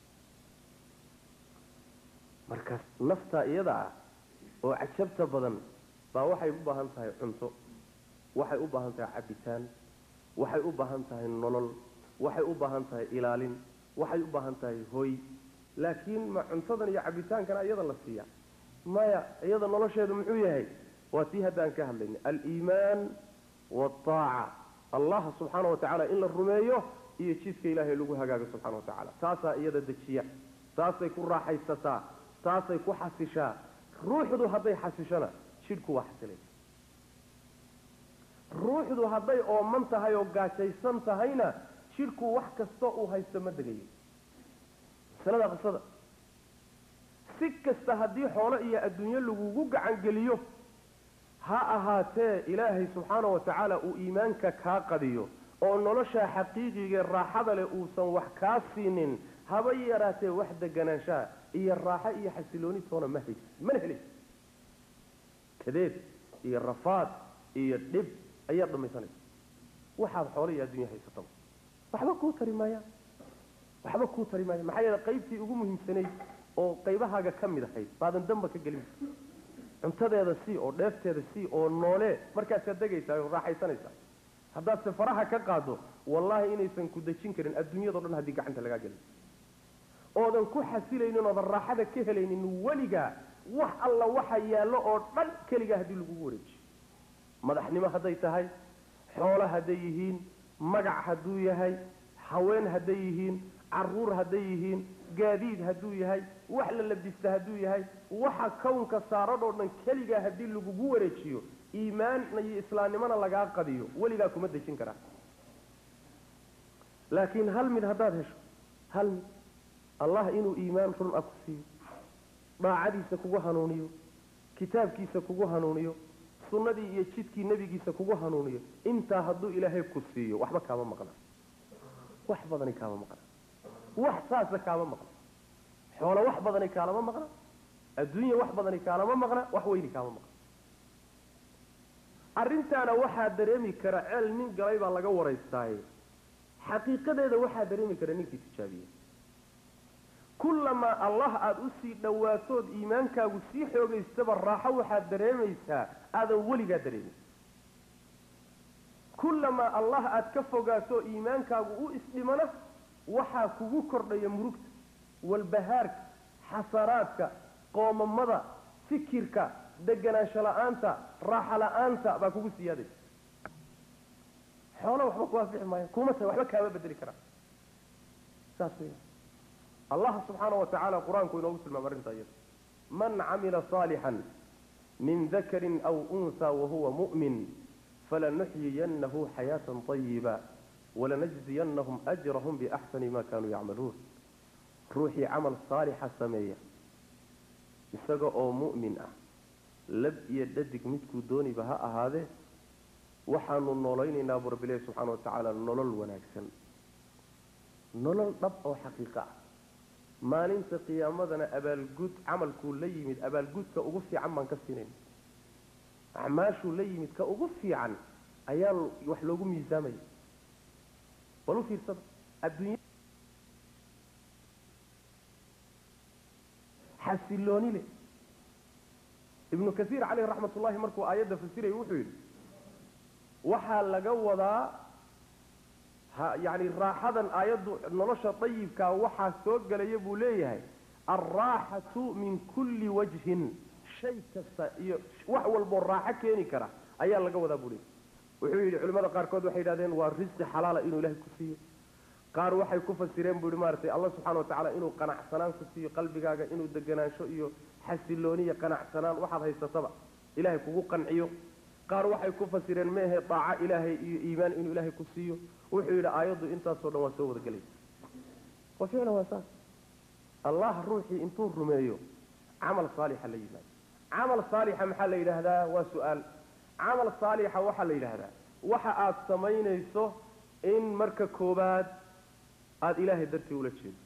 markaas naftaa iyada ah oo cajabta badan baa waxay u baahan tahay cunto waxay u baahan tahay cabitaan waxay u baahan tahay nolol waxay u baahan tahay ilaalin waxay u baahan tahay hoy laakiin ma cuntadan iyo cabitaankana iyada la siiya maya iyada nolosheedu muxuu yahay waa tii haddaan ka hadlaynay aliimaan waaaca allah subxaana wa tacaala in la rumeeyo iyo jidka ilaahay lagu hagaago subxana wa tacaala taasaa iyada dejiya taasay ku raaxaysataa taasay ku xasishaa ruuxdu hadday xasishona jidhku waa xasilay ruuxdu hadday ooman tahay oo gaajaysan tahayna jidhku wax kasta uu haysto ma degayo masalada qisada si kasta haddii xoolo iyo adduunyo lagugu gacan geliyo ha ahaatee ilaahay subxaana wa tacaala uu iimaanka kaa qadiyo oo nolosha xaqiiqigae raaxada leh uusan wax kaa siinin haba yaraatee wax deganaanshaha iyo raaxo iyo xasilooni toona ma haysid mana helaysid kadeed iyo rafaad iyo dhib ayaad dhamaysanaysa waxaad xoolo iyo adduunya haysataba waxba kuu tari maayaan waxba kuu tari maayaan maxaa yeele qaybtii ugu muhiimsanayd oo qaybahaaga ka mid ahayd baadan damba ka gelin cuntadeeda sii oo dheefteeda sii oo noolee markaasaad degaysaa oo raaxaysanaysaa haddaad se faraha ka qaado wallaahi inaysan ku dejin karin adduunyado dhan haddii gacanta lagaa gelin oodan ku xasilaynin oodan raaxada ka helaynin weligaa wax alla waxa yaallo oo dhan keligaa haddii lagugu wareejiyo madaxnimo hadday tahay xoolo hadday yihiin magac hadduu yahay haween hadday yihiin caruur hadday yihiin gaadiid hadduu yahay wax la labista hadduu yahay waxa kownka saaradhoo dhan keligaa haddii lagugu wareejiyo iimaanna iyo islaamnimona lagaa qadiyo weligaa kuma dejin karaa laakiin hal mid haddaad hesho hal mid allah inuu iimaan run ah ku siiyo daacadiisa kugu hanuuniyo kitaabkiisa kugu hanuuniyo sunnadii iyo jidkii nebigiisa kugu hanuuniyo intaa hadduu ilaahay ku siiyo waxba kaama maqna wax badani kaama maqna wax saasa kaama maqna xoolo wax badani kaalama maqna adduunya wax badani kaalama maqna wax weyni kaama maqna arrintaana waxaa dareemi kara ceel nin galay baa laga waraystaaye xaqiiqadeeda waxaa dareemi kara ninkii tijaabiyey kullamaa allah aada usii dhowaatood iimaankaagu sii xoogaystaba raaxo waxaad dareemaysaa aadan weligaa dareemin kullamaa allah aada ka fogaato iimaankaagu u isdhimana waxaa kugu kordhaya murugta walbahaarka xasaraadka qoomamada fikirka deganaansho la-aanta raaxo la-aanta baa kugu siyaadaysa xoolo waxba ku anfixi maayo kuma tahay waxba kaama bedeli karaa saas wey allah subxaana wa tacaala qur-aanku inoogu tilmaama arrinta iyada man camila saalixan min dakarin aw unhaa wahuwa mu'min falanuxyiyanahu xayaatan طayiba walanajziyanahum ajrahum biaxsani ma kanuu yacmaluun ruuxii camal saalixa sameeya isaga oo mu'min ah lab iyo dhadig midkuu dooniba ha ahaadee waxaanu noolaynaynaa buu rabbi ilahi subxana wa tacaala nolol wanaagsan nolol dhab oo xaqiiqo ah maalinta qiyaamadana abaalgud camalkuu la yimid abaalgudka ugu fiican baan ka siinayna acmaashuu la yimid ka ugu fiican ayaa wax loogu miisaamaya bal u fiirsada adduunya xasilooni leh ibnu kasiir caleyhi raxmat ullahi markuu aayadda fasirayay wuxuu yidhi waxaa laga wadaa ha yani raaxadan aayaddu nolosha dayibkaa waxaa soo gelaya buu leeyahay alraaxatu min kulli wajhin shay kasta iyo wax walboo raaxo keeni kara ayaa laga wadaa buu leeyahay wuxuu yidhi culimmada qaarkood waxay yidhahdeen waa risqi xalaala inuu ilahay ku siiyo qaar waxay ku fasireen buu yihi maaragtay allah subxana wa tacala inuu qanacsanaan ku siiyo qalbigaaga inuu deganaansho iyo xasilooniya qanacsanaan waxaad haysataba ilahay kugu qanciyo qaar waxay ku fasireen meehe daaco ilaahay iyo iimaan inuu ilaahay ku siiyo wuxuu yidhi aayaddu intaasoo dhan waa soo wada gelaysa wa ficlan waa saas allah ruuxii intuu rumeeyo camal saalixa la yimaado camal saalixa maxaa la yidhaahdaa waa su-aal camal saalixa waxaa la yidhaahdaa waxa aada samaynayso in marka koobaad aada ilaahay dartii ula jeedo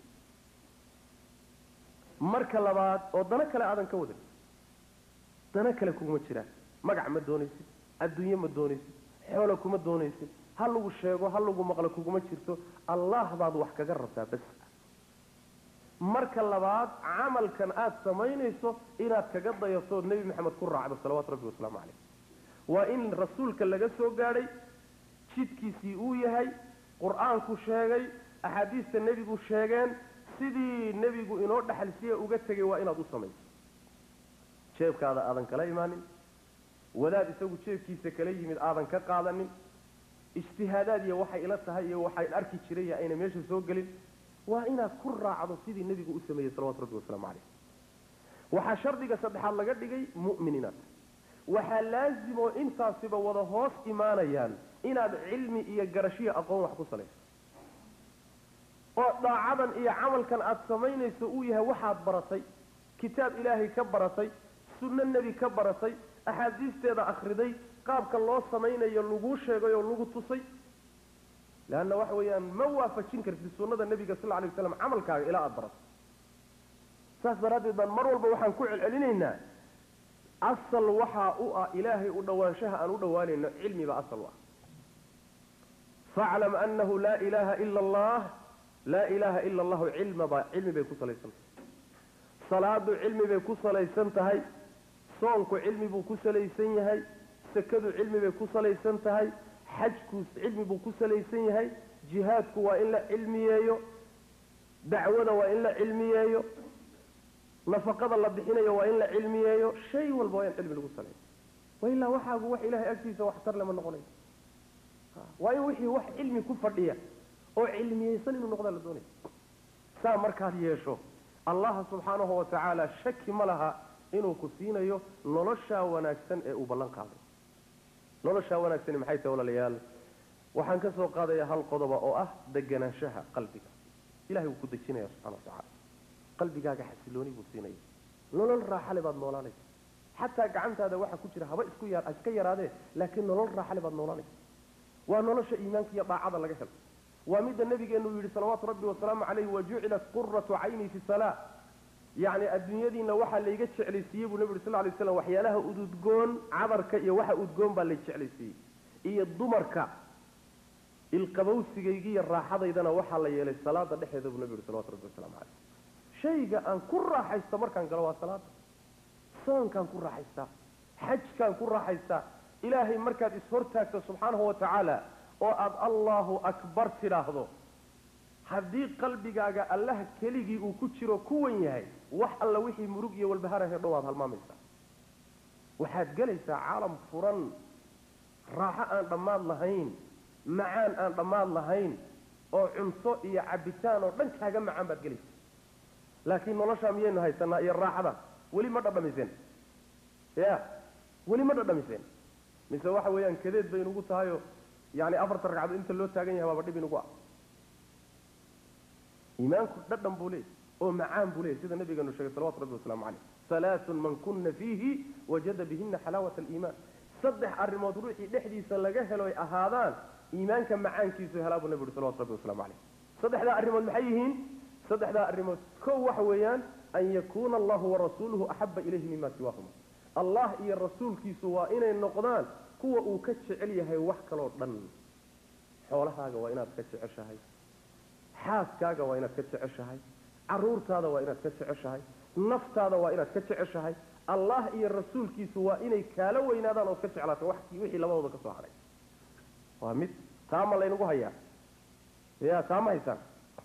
marka labaad oo dano kale aadan ka wadan dano kale kuguma jiraan magac ma doonaysid adduunye ma doonaysid xoolo kuma doonaysid ha lagu sheego ha lagu maqlo kuguma jirto allah baad wax kaga rabtaa bas marka labaad camalkan aada samaynayso inaad kaga dayatood nebi maxamed ku raacdo salawaatu rabbi wasalaamu caleyh waa in rasuulka laga soo gaadhay jidkiisii uu yahay qur-aanku sheegay axaadiista nebigu sheegeen sidii nebigu inoo dhexalsiya uga tegay waa inaad u samayso jeebkaada aadan kala imaanin wadaad isagu jeebkiisa kala yimid aadan ka qaadanin ijtihaadaad iyo waxay ila tahay iyo waxaan arki jiray iyo ayna meesha soo gelin waa inaad ku raacdo sidii nebigu u sameeyey salawatu rabbi wasalaamu caleyh waxaa shardiga saddexaad laga dhigay mu'min inaad tahay waxaa laasimoo intaasiba wada hoos imaanayaan inaad cilmi iyo garashiyo aqoon wax ku salayso oo daacadan iyo camalkan aada samaynayso uu yahay waxaad baratay kitaab ilaahay ka baratay sunno nebi ka baratay axaadiisteeda akhriday qaabka loo samaynayo laguu sheegay oo lagu tusay leanna waxa weeyaan ma waafajin kartid sunnada nebiga sal alay waslam camalkaaga ilaa aada barato saas daraaddeed baan mar walba waxaan ku celcelinaynaa asal waxaa u ah ilaahay u dhowaanshaha aan u dhowaanayno cilmiba asal u ah faclam anahu laa ilaaha ila allah laa ilaaha ila allahu cilmaba cilmi bay ku salaysan tahay salaadu cilmi bay ku salaysan tahay soonku cilmi buu ku salaysan yahay sakadu cilmi bay ku salaysan tahay xajku cilmi buu ku salaysan yahay jihaadku waa in la cilmiyeeyo dacwada waa in la cilmiyeeyo nafaqada la bixinayo waa in la cilmiyeeyo shay walba waa in cilmi lagu saleeyo wailaa waxaagu wax ilahay agtiisa waxtar lama noqonayo waa in wixii wax cilmi ku fadhiya oo cilmiyeysan inuu noqdaa la doonaya saa markaad yeesho allaha subxaanahu wa tacaala shaki ma laha inuu ku siinayo noloshaa wanaagsan ee uu ballan qaaday noloshaa wanaagsani maxay tahay walaalayaal waxaan ka soo qaadaya hal qodoba oo ah deganaanshaha qalbiga ilahay wuu ku dejinaya subxana wa tacaala qalbigaaga xasilooni buu siinaya nolol raaxale baad noolaanaysa xataa gacantaada waxa ku jira haba isku ya iska yaraadee laakiin nolol raaxale baad noolaanaysa waa nolosha iimaanka iyo daacada laga helo waa midda nabigeenu yidhi salawaatu rabbi wasalaamu caleyh wajucilat quratu cayni fi salaa yacni adduunyadiina waxaa layga jeclaysiiyey buu nabi yuri sal lay slam waxyaalaha ududgoon cadarka iyo waxa udgoon baa lay jeclaysiiyey iyo dumarka ilqabowsigaygi iyo raaxadaydana waxaa la yeelay salaada dhexeeda buu nabi yuhi salawatu rabbi wasalaamu caleyh shayga aan ku raaxaysto markaan galo waa salaada soonkaan ku raaxaystaa xajkaan ku raaxaystaa ilaahay markaad ishortaagto subxaanahu wa tacaala oo aada allahu akbar tidhaahdo haddii qalbigaaga allaha keligii uu ku jiro ku wan yahay wax alla wixii murug iyo walbaharahee dhow aad halmaamaysaa waxaad gelaysaa caalam furan raaxo aan dhammaad lahayn macaan aan dhammaad lahayn oo cunto iyo cabitaan oo dhan kaaga macaan baad gelaysaa laakiin noloshaa miyaynu haysanaa iyo raaxada weli ma dhadhamiseen ya weli ma dhadhamiseen mise waxa weeyaan kadeed bay inugu tahayoo yani afarta ragcadood inta loo taagan yahay baaba dhib inugu ah iimaanku dhadhan buu leeyay oo macaan buu leeyay sida nabigeenu sheegay salawatu rabbi wasalaamu caleyh halaaun man kuna fiihi wajada bihina xalaawat aliimaan saddex arrimood ruuxii dhexdiisa laga helo ay ahaadaan iimaanka macaankiisu helaa buu nabi uhi salawatu rabbi waslamu caleyh saddexdaa arrimood maxay yihiin saddexdaa arrimood kow waxa weeyaan an yakuuna allahu warasuuluhu axaba ilayhi mima siwaahuma allah iyo rasuulkiisu waa inay noqdaan kuwa uu ka jecel yahay wax kaloo dhan xoolahaaga waa inaad ka jeceshahay xaaskaaga waa inaad ka jeceshahay caruurtaada waa inaad ka jeceshahay naftaada waa inaad ka jeceshahay allah iyo rasuulkiisu waa inay kaala weynaadaan ood ka jeclaato wax wixii labadooda ka soo hadhay waa mid taa ma laynagu hayaa ya taa ma haysaan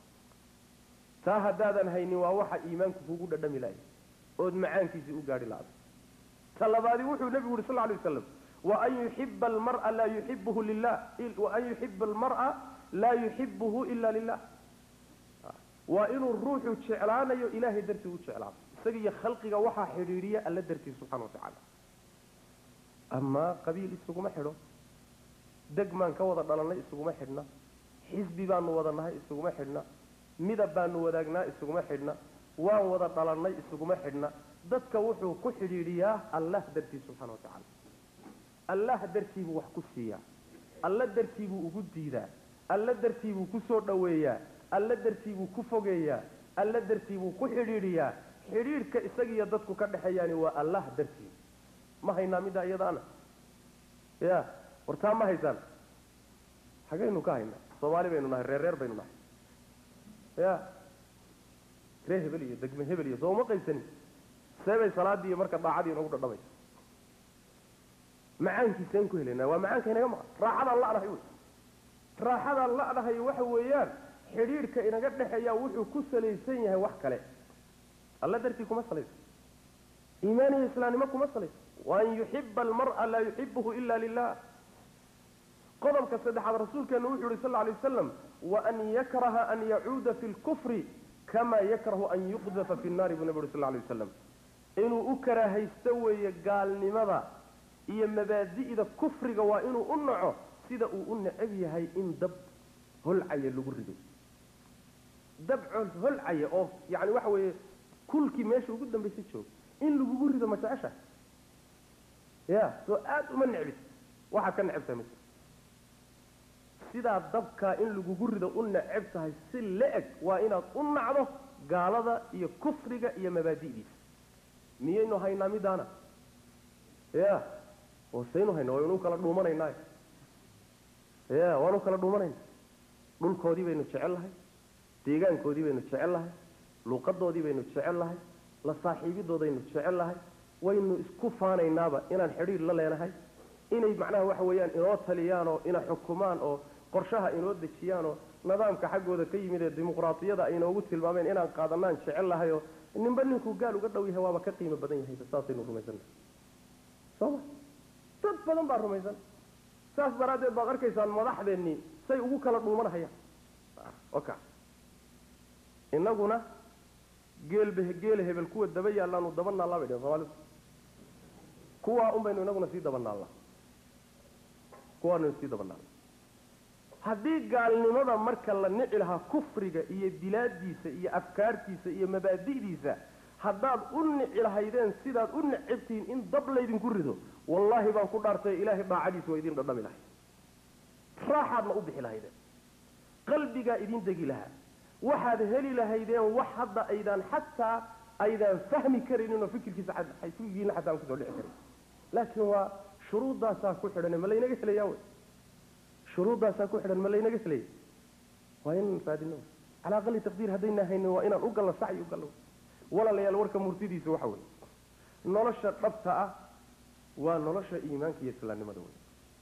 taa haddaadan haynin waa waxa iimaanku kugu dhadhami lahay ood macaankiisii u gaadhi la-da ta labaadi wuxuu nebigu yuri sal lay waslam waan yuxiba almara laa yuxibuhu lilah waan yuxiba almar'a laa yuxibuhu ila lilah waa inuu ruuxu jeclaanayo ilaahay dartii u jeclaado isaga iyo khalqiga waxaa xidhiidhiya alla dartii subxana wa tacaala amaa qabiil isuguma xidho degmaan ka wada dhalannay isuguma xidhna xisbi baanu wada nahay isuguma xidhna midab baanu wadaagnaa isuguma xidhna waan wada dhalannay isuguma xidhna dadka wuxuu ku xidhiidhiyaa allah dartii subxana wa tacaala allah dartii buu wax ku siiyaa alla dartii buu ugu diidaa alla dartii buu ku soo dhoweeyaa alla dartii buu ku fogeeyaa alla dartii buu ku xidhiidhiyaa xidhiidhka isagiiyo dadku ka dhexeeyaani waa allah dartii ma haynaa middaa iyadaana ya wartaa ma haysaan xagaynu ka haynaa soomaali baynu nahay reer reer baynu nahay ya ree hebel iyo degme hebel iyo soo uma qaybsanin seebay salaadii iyo marka daacadii inagu dhadhamaysa macaankiisaan ku helaynaa waa macaanka inaga maqan raaxadaan la'nahay wey raaxadaan la'nahay waxa weeyaan xidhiidhka inaga dhexeeya wuxuu ku salaysan yahay wax kale alla dartii kuma salaysa iimaan iyo islaamnimo kuma salaysa waan yuxiba almar'a laa yuxibuhu ila lilah qodobka saddexaad rasuulkeenu wuxuu yihi sal lla alay wasalam waan yakraha an yacuuda fi lkufri kama yakrahu an yuqdafa fi nnaari buu nabi uri sal lla alay wasalam inuu u karaahaysto weeye gaalnimada iyo mabaadi'da kufriga waa inuu u naco sida uu u necab yahay in dab holcaya lagu rido dab holcaya oo yani waxa weeye kulkii meesha ugu dambaysa jooga in lagugu rido ma jecesha ya soo aada uma necbid waxaad ka necab tahay ma sidaa dabkaa in lagugu rido u necab tahay si la-eg waa inaad u nacdo gaalada iyo kufriga iyo mabaadi'diisa miyaynu haynaa midaana ya wasaynu hayna waynu kala dhuumanaynaa ya waanu kala dhuumanayna dhulkoodii baynu jecel lahay deegaankoodii baynu jecel lahay luuqadoodii baynu jecel lahay la saaxiibidoodaynu jecel lahay waynu isku faanaynaaba inaan xidhiir la leenahay inay macnaha waxa weeyaan inoo taliyaan oo ina xukumaan oo qorshaha inoo dejiyaan oo nidaamka xaggooda ka yimid ee dimuqraatiyada ay inoogu tilmaameen inaan qaadanaan jecel lahay oo ninba ninkuu gaal uga dhow yahay waaba ka qiimo badan yahay saasaynu rumaysannahay sooma dad badan baa rumaysan saas daraaddeed baad arkaysaan madaxdeennii say ugu kala dhuumanahayaan oka inaguna geelba geela hebel kuwa daba yaallaanu daba naallaa bay dhehen soomaalidu kuwaa un baynu inaguna sii daba naallaa kuwaanu sii daba naallaa haddii gaalnimada marka la nici lahaa kufriga iyo bilaadiisa iyo afkaartiisa iyo mabaadi'diisa haddaad u nici lahaydeen sidaad u necabtihiin in dab laydinku rido wallaahi baan ku dhaartay ilaahay daacadiisa waa idin dhadhami lahay raaxaadna u bixi lahaydeen qalbigaa idin degi lahaa waxaad heli lahaydeen wax hadda aydaan xataa aydaan fahmi karaynin oo fikirkiisa fikirkiina xataa aan kusoo dhici karin laakiin waa shuruuddaasaa ku xidhan ma laynaga helayaa wey shuruuddaasaa ku xidhan ma laynaga sleeyay waa inaan raadino calaa aqali taqdiir haddayna haynin waa inaan u gallo sacyi u gallo walaalayaal warka murtidiisa waxa weeye nolosha dhabta ah waa nolosha iimaanka iyo islaamnimada wey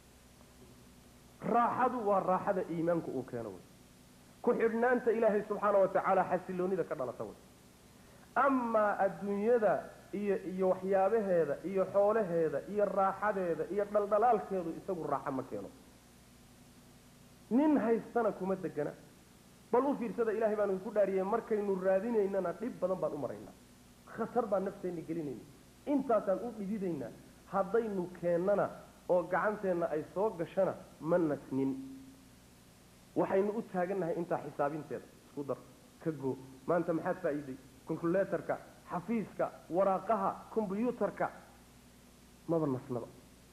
raaxadu waa raaxada iimaanku uu keeno wey ku xidhnaanta ilaahay subxaana wa tacaala xasiloonida ka dhalata wey amaa adduunyada iyo iyo waxyaabaheeda iyo xoolaheeda iyo raaxadeeda iyo dhaldhalaalkeedu isagu raaxo ma keeno nin haystana kuma degana bal u fiirsada ilahay baanu ku dhaariyey markaynu raadinaynana dhib badan baan u maraynaa khatar baan nafteenna gelinayna intaasaan u dhididaynaa haddaynu keennana oo gacanteenna ay soo gashana ma nasnin waxaynu u taagannahay intaa xisaabinteeda isku dar ka goo maanta maxaad faa'iiday calculatorka xafiiska waraaqaha combyuutarka maba nasnaba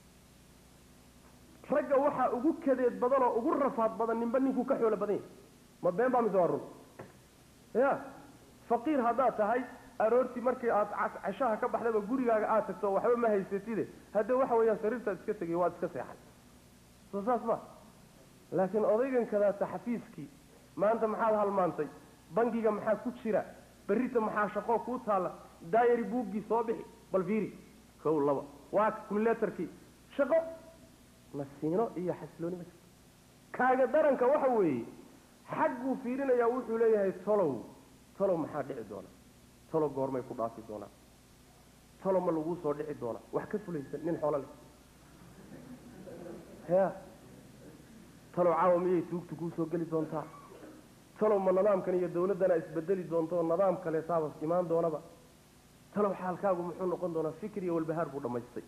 ragga waxaa ugu kadeed badan oo ugu rafaad badan ninba ninkuu ka xoolo badan yahay ma been baa mise waa run ya faqiir haddaad tahay aroortii markii aad cashaha ka baxdaba gurigaaga aad tagto waxba ma haysatide hadde waxa weeyaan sariirtaad iska tegay waad iska seexan soo saas ma laakiin odaygan kadaata xafiiskii maanta maxaad halmaantay bangiga maxaa ku jira berrita maxaa shaqoo kuu taalla daayari buuggii soo bixi bal fiiri kow laba waa calculatorkii shaqo nasiino iyo xasilooni ma jirto kaaga daranka waxa weeye xagguu fiirinayaa wuxuu leeyahay tolow tolow maxaa dhici doona talow goormay ku dhaafi doonaa talow ma laguu soo dhici doonaa wax ka fulaysan nin xoolo leh ya talow caawa miyay tuugtu kuu soo geli doontaa talow ma nidaamkan iyo dawladdana isbedeli doonto oo nidaam kaleetaaba imaan doonaba talow xaalkaagu muxuu noqon doonaa fikir iyo walbahaar buu dhammaystay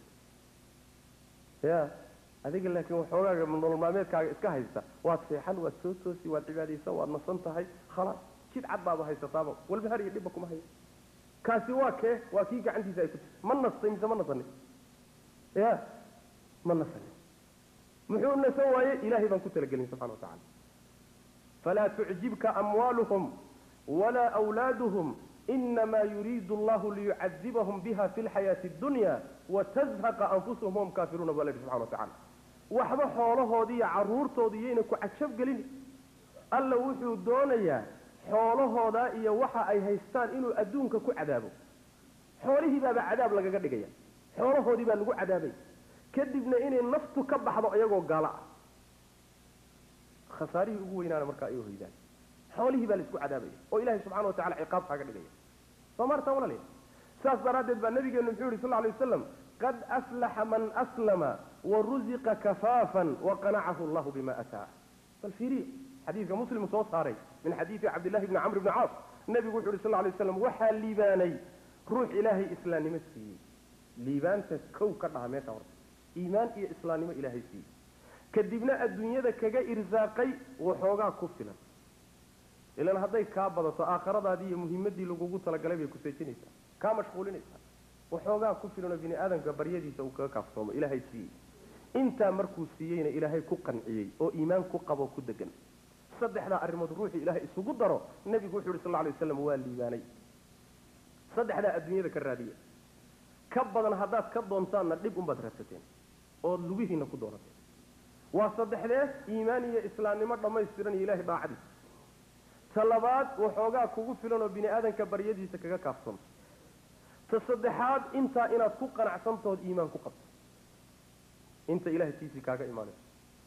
ya adiga laakiin waxoogaaga nolol maalmeedkaaga iska haysta waad seexan waad soo toosi waad cibaadaysan waad nasan tahay khalaas jid cad baaba haysataaba walbahaar iyo dhibba kuma hayo kaasi waa kee waa kii gacantiisa ay ku jirta ma nastay mise ma nasanin ya ma nasanin muxuu nasan waaye ilaahay baan ku talagelin subxana wa tacala falaa tucjibka amwaaluhum walaa awlaaduhum inama yuriidu allahu liyucadibahum biha fi lxayaati addunya watazhaqa anfusuhum hum kaafiruuna baa la yidhi subxana wa tacala waxba xoolahoodii iyo carruurtoodii iyayna ku cajab gelin alla wuxuu doonayaa xoolahooda iyo waxa ay haystaan inuu adduunka ku cadaabo xoolihii baaba cadaab lagaga dhigaya xoolahoodii baa lagu cadaabay kadibna inay naftu ka baxdo iyagoo gaalo ah khasaarihii ugu weynaana markaa ay hoydaan xoolihii baa la isku cadaabaya oo ilahay subxana wa tacala ciqaab kaaga dhigaya soo maartaa walaalya saas daraaddeed baa nabigeenu muxuu yihi sal lla alay wasalam qad aflaxa man aslama waruziqa kafaafan waqanacahu allahu bima ataa bal fiiriyo xadiidka muslim soo saaray min xadiidi cabdillahi bni camr bni caas nebigu wuxu uhi sal lay slam waxaa liibaanay ruux ilaahay islaamnimo siiyey liibaanta kow ka dhaha meesha horta iimaan iyo islaamnimo ilaahay siiyey kadibna adduunyada kaga irsaaqay waxoogaa ku filan ilan hadday kaa badato aakhiradaadii iyo muhimadii lagugu talagalay bay kuseejinaysaa kaa mashquulinaysaa waxoogaa ku filanoo bini aadamka baryadiisa uu kaga kaaftoomo ilaahay siiyey intaa markuu siiyeyna ilaahay ku qanciyey oo iimaan ku qabo ku degan saddexdaa arrimood ruuxii ilaahay isugu daro nebigu wuxu yhi sal lay waslam waa liibaanay saddexdaa adduunyada ka raadiya ka badan haddaad ka doontaanna dhib unbaad raadsateen ood lugihiina ku doonateen waa saddexdee iimaan iyo islaamnimo dhammaystiran iyo ilahay daacadiisa ta labaad waxoogaa kugu filan oo bini aadanka baryadiisa kaga kaafsanto ta saddexaad intaa inaad ku qanacsantood iimaan ku qabto inta ilahay tiisii kaaga imaanayso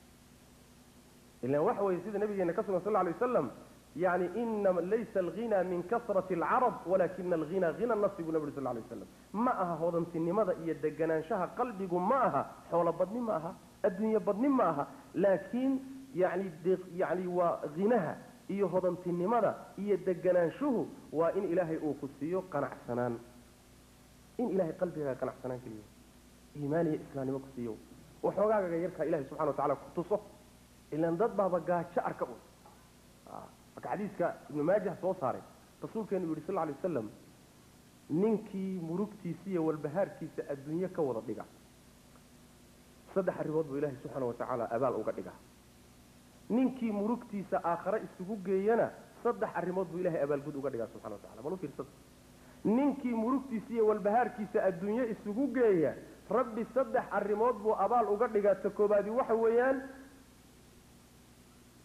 ilan waxa weye sida nabigeena ka sugan sal lla alay wasalam yani inama laysa alghina min kasrati alcarab walakina alghina hina nafsi buu nabi uri sal lla alay wasalam ma aha hodantinimada iyo deganaanshaha qalbigu ma aha xoolo badni ma aha adduunye badni ma aha laakiin yani yani waa hinaha iyo hodantinimada iyo deganaanshuhu waa in ilaahay uu ku siiyo qanacsanaan in ilahay qalbigaaga qanacsanaan keliya iimaan iyo islaamnimo ku siiyo waxoogaagaga yarkaa ilahay subxana wa tacala ku tuso ilan dad baaba gaajo arka un marka xadiiska ibnu maajah soo saaray rasuulkeenu yihi sal lla alay wasalam ninkii murugtiisa iyo walbahaarkiisa adduunye ka wada dhiga saddex arrimood buu ilahay subxaana wa tacaala abaal uga dhigaa ninkii murugtiisa aakhare isugu geeyana saddex arrimood buu ilahay abaalgud uga dhigaa subxana wa tacala bal u fiirsada ninkii murugtiisa iyo walbahaarkiisa adduunye isugu geeya rabbi saddex arrimood buu abaal uga dhigaa ta koobaadi waxa weeyaan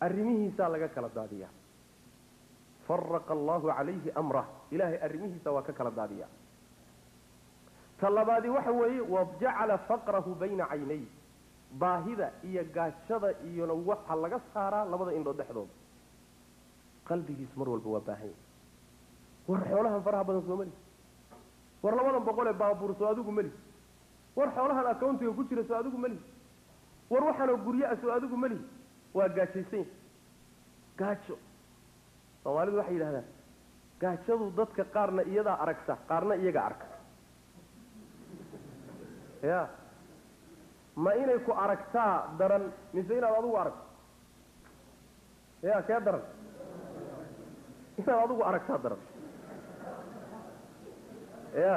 arrimihiisaa laga kala daadiyaa faraqa allahu calayhi amrah ilaahay arrimihiisa waa ka kala daadiyaa ta labaadi waxa weeye wajacala faqrahu bayna caynay baahida iyo gaajada iyona waxa laga saaraa labada indhood dhexdooda qalbigiis mar walba waa baahan yahy war xoolahan faraha badan soo meli war labadan boqol ee baabuur soo adigu meli war xoolahan accountiga ku jira soo adigu meli war waxaanoo guryaa soo adigu meli waa gaajaysan gaajo soomaalidu waxay yidhahdaan gaajadu dadka qaarna iyadaa aragta qaarna iyaga arka ya ma inay ku aragtaa daran mise inaad adigu aragto ya kee daran inaad adigu aragtaa daran ya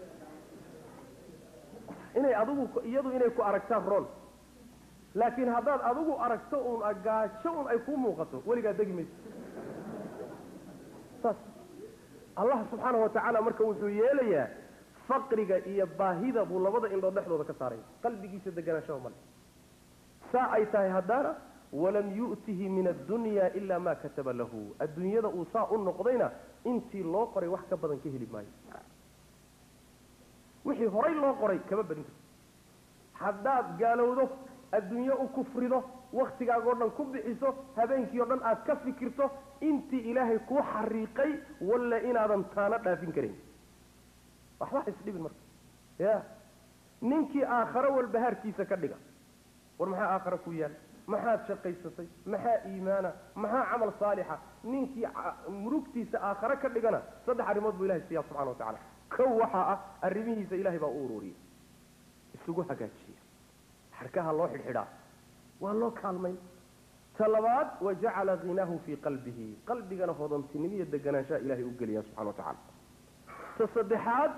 inay adigu iyadu inay ku aragtaan roon laakiin haddaad adigu aragto uun gaajo un ay kuu muuqato weligaa degi mayso saas allah subxaanahu watacaala marka wuxuu yeelayaa faqriga iyo baahida buu labada indhood dhexdooda ka saaraya qalbigiisa deganaanshaha male saa ay tahay haddaana walam yu'tihi min addunya ila ma kataba lahu adduunyada uu saa u noqdayna intii loo qoray wax ka badan ka heli maayo wixii horay loo qoray kama badin karto haddaad gaalowdo adduunye u kufrido waktigaagoo dhan ku bixiso habeenkii oo dhan aad ka fikirto intii ilaahay kuu xariiqay walle inaadan taana dhaafin karin waxba isdhibin marka ya ninkii aakharo walbahaarkiisa ka dhiga war maxaa aakharo ku yaal maxaad shaqaysatay maxaa iimaana maxaa camal saalixa ninkii murugtiisa aakhare ka dhigana saddex arrimood buu ilahay siiya subxana wa tacala kow waxaa ah arrimihiisa ilahay baa u ururiyay isugu hagaajiya xarkaha loo xidhxidhaa waa loo kaalmayn ta labaad wajacala hinaahu fii qalbihi qalbigana hodantinimo iyo deganaanshaha ilahay u geliya subxana wa tacala ta saddexaad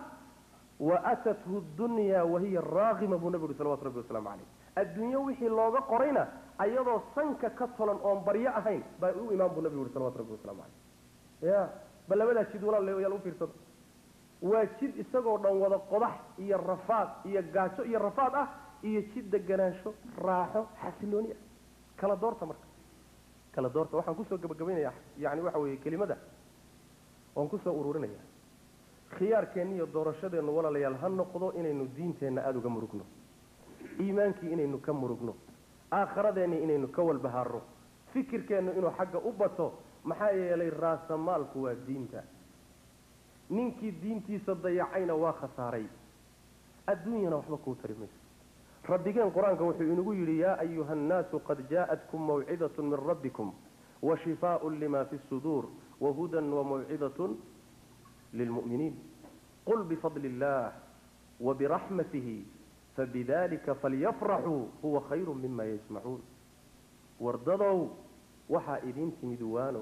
waatathu dunya wahiya raaqima buu nabi uri salawatu rabbi wasalaamu caleyh adduunyo wixii looga qorayna ayadoo sanka ka tolan oon baryo ahayn baa u imaan buu nabi uri salawatu rabbi waslamu caleyh ya bal labadaa jid walaal yaal u fiirsada waa jid isagoo dhan wada qodax iyo rafaad iyo gaajo iyo rafaad ah iyo jid deganaansho raaxo xasilooni ah kala doorta marka kala doorta waxaan kusoo gabagabaynaya yani waxa weeye kelimada waan kusoo ururinaya khiyaarkeenna iyo doorashadeennu walaalayaal ha noqdo inaynu diinteenna aada uga murugno iimaankii inaynu ka murugno aakhiradeenni inaynu ka walbahaarno fikirkeennu inuu xagga u bato maxaa yeelay raasamaalku waa diinta ninkii diintiisa dayacayna waa khasaaray adduunyana waxba kuu tari mayso rabbigeen qur-aanka wuxuu inagu yidhi yaa ayuha annaasu qad jaa'atkum mawcidatun min rabbikum wa shifaaun lima fi suduur wahudan wamawcidatun lilmu'miniin qul bifadli illah wabiraxmatihi fabidalika falyafraxuu huwa khayru mima yajmacuun wardadow waxaa idiin timid waano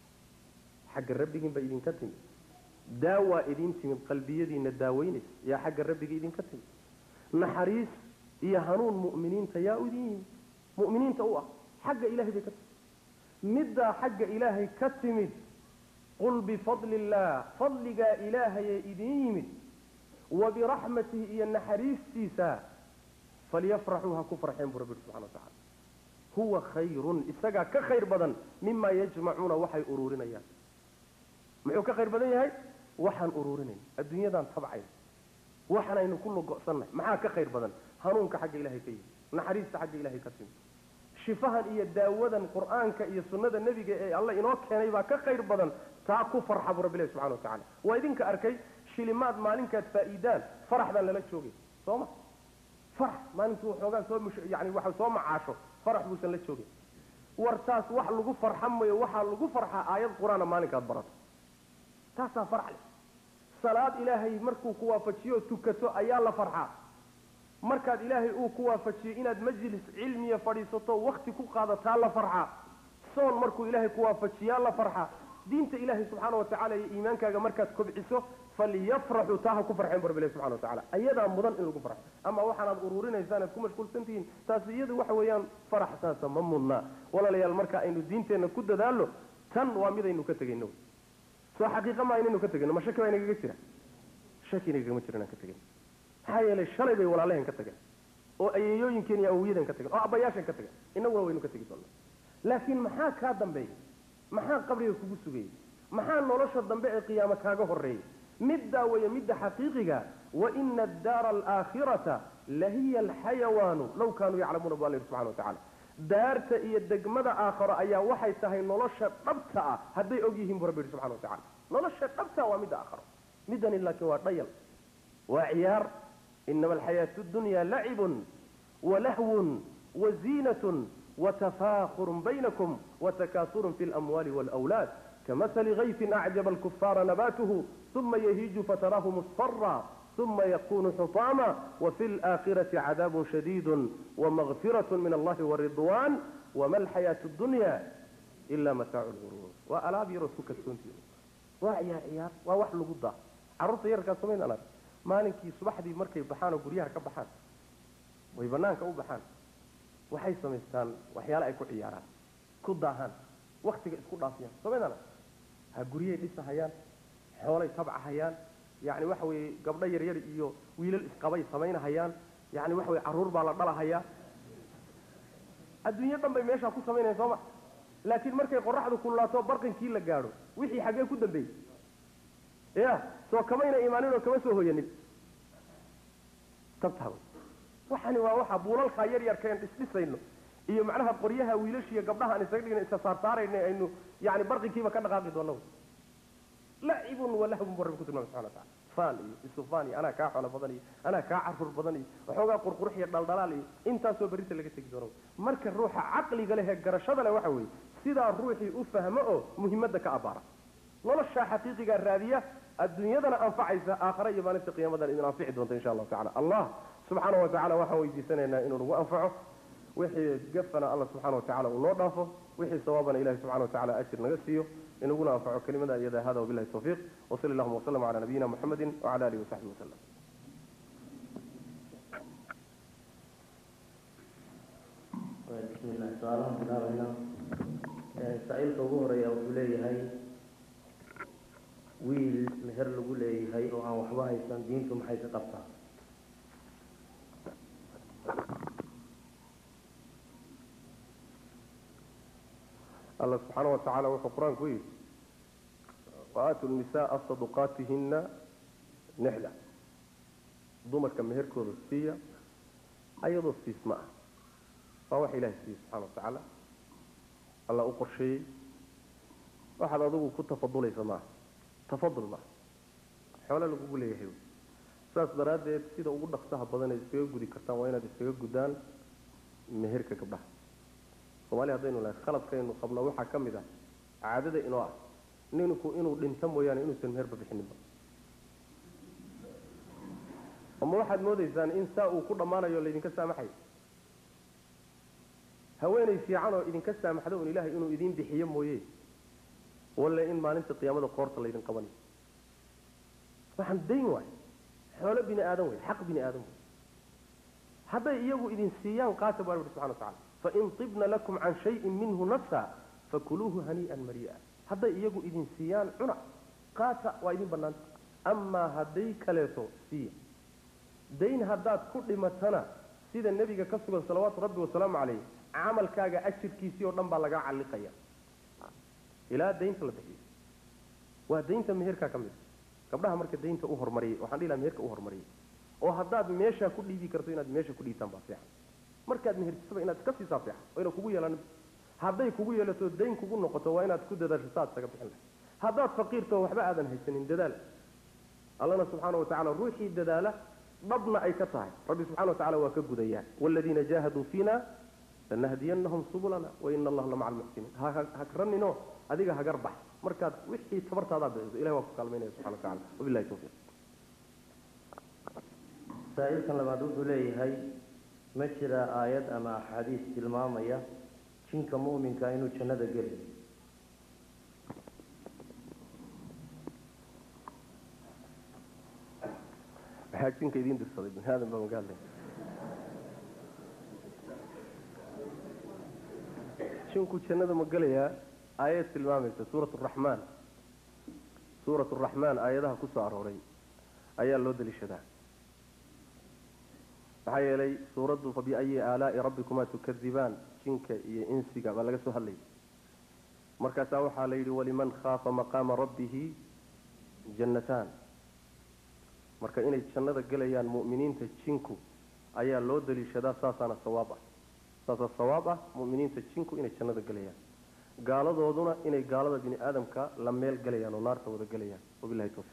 xagga rabbigiin ba idinka timid daawaa idiin timid qalbiyadiina daaweynaysa yaa xagga rabbiga idinka timid naxariis iyo hanuun mu'miniinta yaa u idin yimid mu'miniinta u ah xagga ilahay bay ka timid middaa xagga ilaahay ka timid qul bifadli illaah fadligaa ilaahayee idiin yimid wa biraxmatihi iyo naxariistiisa falyafraxuu ha ku farxeen buu rabbi subxana wa tacala huwa khayrun isagaa ka khayr badan mima yajmacuuna waxay uruurinayaan muxuu ka khayr badan yahay waxaan uruurinayn adduunyadaan tabcayn waxanaynu ku logo'sannahay maxaa ka khayr badan hanuunka xagga ilahay ka yimid naxariista xagga ilahay ka timid shifahan iyo daawadan qur-aanka iyo sunnada nebiga ee alle inoo keenay baa ka khayr badan taa ku farxa buu rabbilahi subxana wa tacala waa idinka arkay shilimaad maalinkaad faa'iidaan faraxdaan lala joogay soo ma farax maalintuu waxoogaa soo mush yani waxa soo macaasho farax buusan la joogin war taas wax lagu farxa mayo waxaa lagu farxaa aayad qur-aana maalinkaad barato taasaa farx leh salaad ilaahay markuu ku waafajiyo tukato ayaa la farxaa markaad ilaahay uu ku waafajiyo inaad majlis cilmiya fadhiisato wakti ku qaadataa la farxaa soon markuu ilaahay ku waafajiyaa la farxaa diinta ilaahay subxaana wa tacala iyo iimaankaaga markaad kobciso falyafraxuu taa ha ku farxeen bu rabbi ilahi subxana wa tacala ayadaa mudan in lagu farxo ama waxaanaad uruurinaysaan aad ku mashquulsan tihiin taasi iyadu waxa weeyaan farax saasa ma mudnaa walaalayaal marka aynu diinteenna ku dadaalno tan waa midaynu ka tegayno soo xaqiiqa maa inaynu ka tegayno ma shaki baa inagaga jira shaki inagagama jiro inaan ka tegayno maxaa yeelay shalay bay walaalaheen ka tageen oo ayeeyooyinkeen iyo awiyadeen ka tageen oo abbayaasheen ka tageen innaguna waynu ka tegi doonaa laakiin maxaa kaa dambeeya maxaa qabriga kugu sugayay maxaa nolosha dambe ee qiyaamo kaaga horreeyay middaa weeye midda xaqiiqiga waina addaara alaakhirata lahiya alxayawaanu law kaanuu yaclamuuna bu alla yidhi subxana wa tacala daarta iyo degmada aakharo ayaa waxay tahay nolosha dhabta ah hadday og yihiin bu rabbi yidhi subxana wa tacala nolosha dhabta waa midda aakharo middani laakiin waa dhayal waa ciyaar inama alxayaatu dunya lacibun walahwun waziinatun watafaakurun baynakum watakaasurun fi lamwaali waalawlaad kamasali gayfin acjaba alkufaara nabatuhu uma yahiiju fataraahu musfara uma yakunu xutaama wafi laakhirati cadaabun shadiidu wamagfirat min allahi waridwan wama alxayaatu dunya ila mataacu lguruur waa alaab yarood ku kalsoontii waa ciyaar ciyaar waa wax lagu daa carruurta yarkaa samayn anag maalinkii subaxdii markay baxaan oo guryaha ka baxaan way banaanka u baxaan waxay samaystaan waxyaale ay ku ciyaaraan ku daahaan waktiga isku dhaafiyaan samayn anag ha guryahay dhisahayaan xoolay tabcahayaan yani waxa weeye gabdho yaryar iyo wiilal isqabay samaynahayaan yani waxa weye carruur baa la dhalahayaa adduunyo dhan bay meeshaa ku samaynayan sooma laakiin markay qoraxdu kululaato barqinkii la gaadho wixii xaggee ku dambeeyey ya soo kamayna imaanin oo kama soo hoyanin tabtaa waxani waa waxa buulalkaa yar yarkaen dhisdhisayno iyo macnaha qoryaha wiilashiiyo gabdhaha aan isaga dhigna isa saarsaarayna aynu yani barqinkiiba ka dhaqaaqi doona lacibun walahbun bu rabbi ku tilmamay subxana watacala faan iyo isufaan iyo anaa kaa xoolo badan iyo anaa kaa carruur badan iyo waxoogaa qurqurux iyo dhaldhalaal iyo intaasoo berrinta laga tegi doono marka ruuxa caqliga leh ee garashada leh waxa weeye sidaa ruuxii u fahmo oo muhimadda ka abaara noloshaa xaqiiqigaa raadiya adduunyadana anfacaysa aakhare iyo maalinta qiyaamadan idin anfici doonta insha allahu tacala allah subxaana wa tacala waxaan weydiisanaynaa inuu nagu anfaco wixii gafana alla subxana wa tacala uu noo dhaafo wixii sawaabana ilahi subxana wa tacala ajir naga siiyo inaguna anfaco kelimada iyada hada wabilahi tawfiiq wasali allahuma waslama cala nabiyina muxamedi wacala alihi wasaxbihi wasalam
bismillahi su-aalahan bilaabayna saa-iilka ugu horeeya wuxuu leeyahay wiil meher lagu leeyahay oo aan waxba haysan diintu maxay ka qabtaa
alla subxaana wa tacaala wuxuu qur-aanku yidhi waaatu nisaaa saduqaatihina nixla dumarka meherkooda siiya ayadoo siisma ah waa wax ilahay siiye subxana wa tacaala alla u qorsheeyey waxaad adigu ku tafadulaysa maaha tafadul maaha xoole lagugu leeyahay saas daraaddeed sida ugu dhaqsaha badan ay iskaga gudi kartaan waa inaad iskaga gudaan meherka gabdhaha somalia haddaynu nahay khaladkaynu qabno waxaa ka mid ah caadada inoo ah ninku inuu dhinto mooyaane inuusan meherba bixininba ama waxaad moodaysaan in saa uu ku dhammaanayo laydinka saamaxayo haweenay fiican oo idinka saamaxdo un ilaahay inuu idiin bixiyo mooye walle in maalinta qiyaamada qoorta laydin qabanayo waxaan dayn waay xoolo bini aadan wey xaq bini aadan wey hadday iyagu idin siiyaan qaata baa rabbi subxana wa tacala fain tibna lakum can shayin minhu nafsa fakuluuhu hanii'an marii'a hadday iyagu idin siiyaan cuna qaata waa idin bannaanta amaa hadday kaleeto siiya dayn haddaad ku dhimatana sida nebiga ka sugan salawaatu rabbi wasalaamu calayh camalkaaga ajirkiisii oo dhan baa lagaa calliqaya ilaa daynta la bixiyo waa daynta meherkaa ka mid gabdhaha marka daynta u hormariyay waxaan dhihi laha meherka u hormariyay oo haddaad meeshaa ku dhiibi karto inaad meesha ku dhiibtaan baa fiican markaad mehertisaba inaad iska siisaa fiican oo yna kugu yeelan hadday kugu yeelato dayn kugu noqoto waa inaad ku dadaasho saaad isaga bixin lahay haddaad faqiirto waxba aadan haysanin dadaal allana subxaana wa tacala ruuxii dadaala dhabna ay ka tahay rabbi subxana wa tacala waa ka gudayaa waaladiina jaahaduu fiina lanahdiyanahum subulana waina allaha la maca almuxsiniin hahagraninoo adiga hagar bax markaad wixii tabartaadaa bixiso ilahi waa ku kaalmaynaya subxana wa tacala wabillahi tawfiiq
saa-iilkan labaad wuxuu leeyahay ma jira aayad ama axaadiis tilmaamaya jinka mu'minka inuu jannada geli
maxaa jinka idiin dirsaday bini aadan baa magaadlay jinku jannada ma gelayaa aayad tilmaamaysa suurat araxmaan suurat araxmaan aayadaha ku soo arooray ayaa loo daliishadaa maxaa yeelay suuraddu fabiayi aalaai rabbikumaa tukadibaan jinka iyo insiga baa laga soo hadlayay markaasaa waxaa la yidhi waliman khaafa maqaama rabbihi jannataan marka inay jannada gelayaan mu'miniinta jinku ayaa loo daliishadaa saasaana sawaab ah saasaa sawaab ah mu'miniinta jinku inay jannada gelayaan gaaladooduna inay gaalada bini aadamka la meel gelayaan oo naarta wada gelayaan wabilahi tawfiiq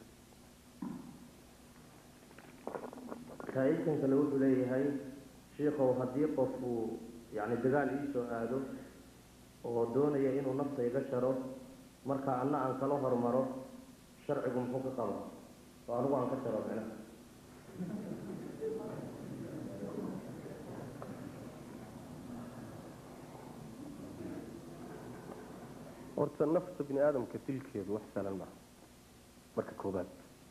saa-iilkan kale wuxuu leeyahay shiikow haddii qof uu yacni dagaal iisoo aado oo doonaya inuu nafta iga jaro marka anna aan kala hormaro sharcigu muxuu ka qaba oo anigu aan ka jaro micnaha
horta nafta bini aadamka dilkeedu wax sahlan maaha marka koobaad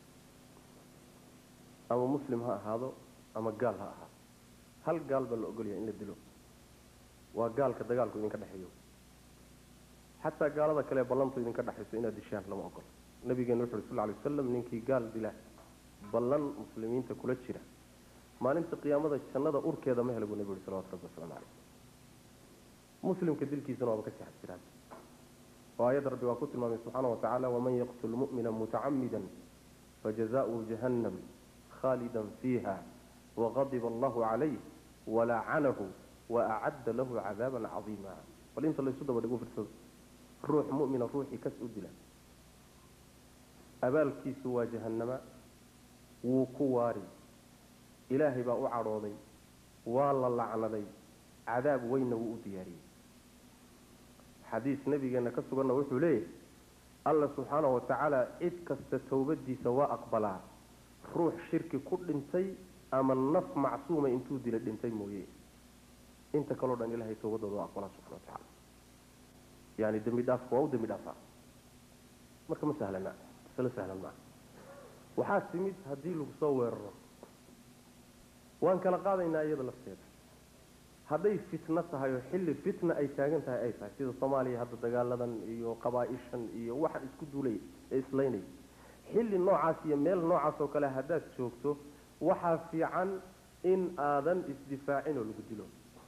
ama muslim ha ahaado ama gaal ha ahaado hal gaal baa la ogolyahay in la dilo waa gaalka dagaalku idinka dhexeeyo xataa gaalada kale ballantu idinka dhexayso inaad dishaan lama ogolo nabigeena wuxu uri sal lay wasalam ninkii gaal dila ballan muslimiinta kula jira maalinta qiyaamada jannada urkeeda ma hela buu nabi uri salawatu rabbi waslamu caleyh muslimka dilkiisana waaba ka sixad jiraan oo aayadda rabbi waa ku tilmaamay subxaana wa tacaala waman yaqtul mu'mina mutacamida fajazaؤuhu jahannam khaalida fiiha waqadiba allahu calayh walacanahu waacadda lahu cadaaban cadiima bal inta laysu daba dhigo firsado ruux mu'mina ruuxii kas u dila abaalkiisu waa jahannama wuu ku waari ilaahay baa u cadhooday waa la lacnaday cadaab weynna wuu u diyaariyey xadiis nabigeena ka suganna wuxuu leeyahay alla subxaana wa tacaala cid kasta towbadiisa waa aqbalaa ruux shirki ku dhintay ama naf macsuuma intuu dila dhintay mooye inta kaleo dhan ilahay towbadooda waa aqbalaa subxana wa tacaala yani dembi dhaafka waa u dembi dhaafaa marka ma sahlana masalo sahlan maa waxaa timid haddii lagu soo weeraro waan kala qaadaynaa iyada lafteeda hadday fitno tahay oo xilli fitna ay taagan tahay ay tahay sida soomaaliya hadda dagaaladan iyo qabaa-ishan iyo waxaan isku duulay ee islaynay xilli noocaas iyo meel noocaas oo kale haddaad joogto waxaa fiican in aadan isdifaacin oo lagu dilo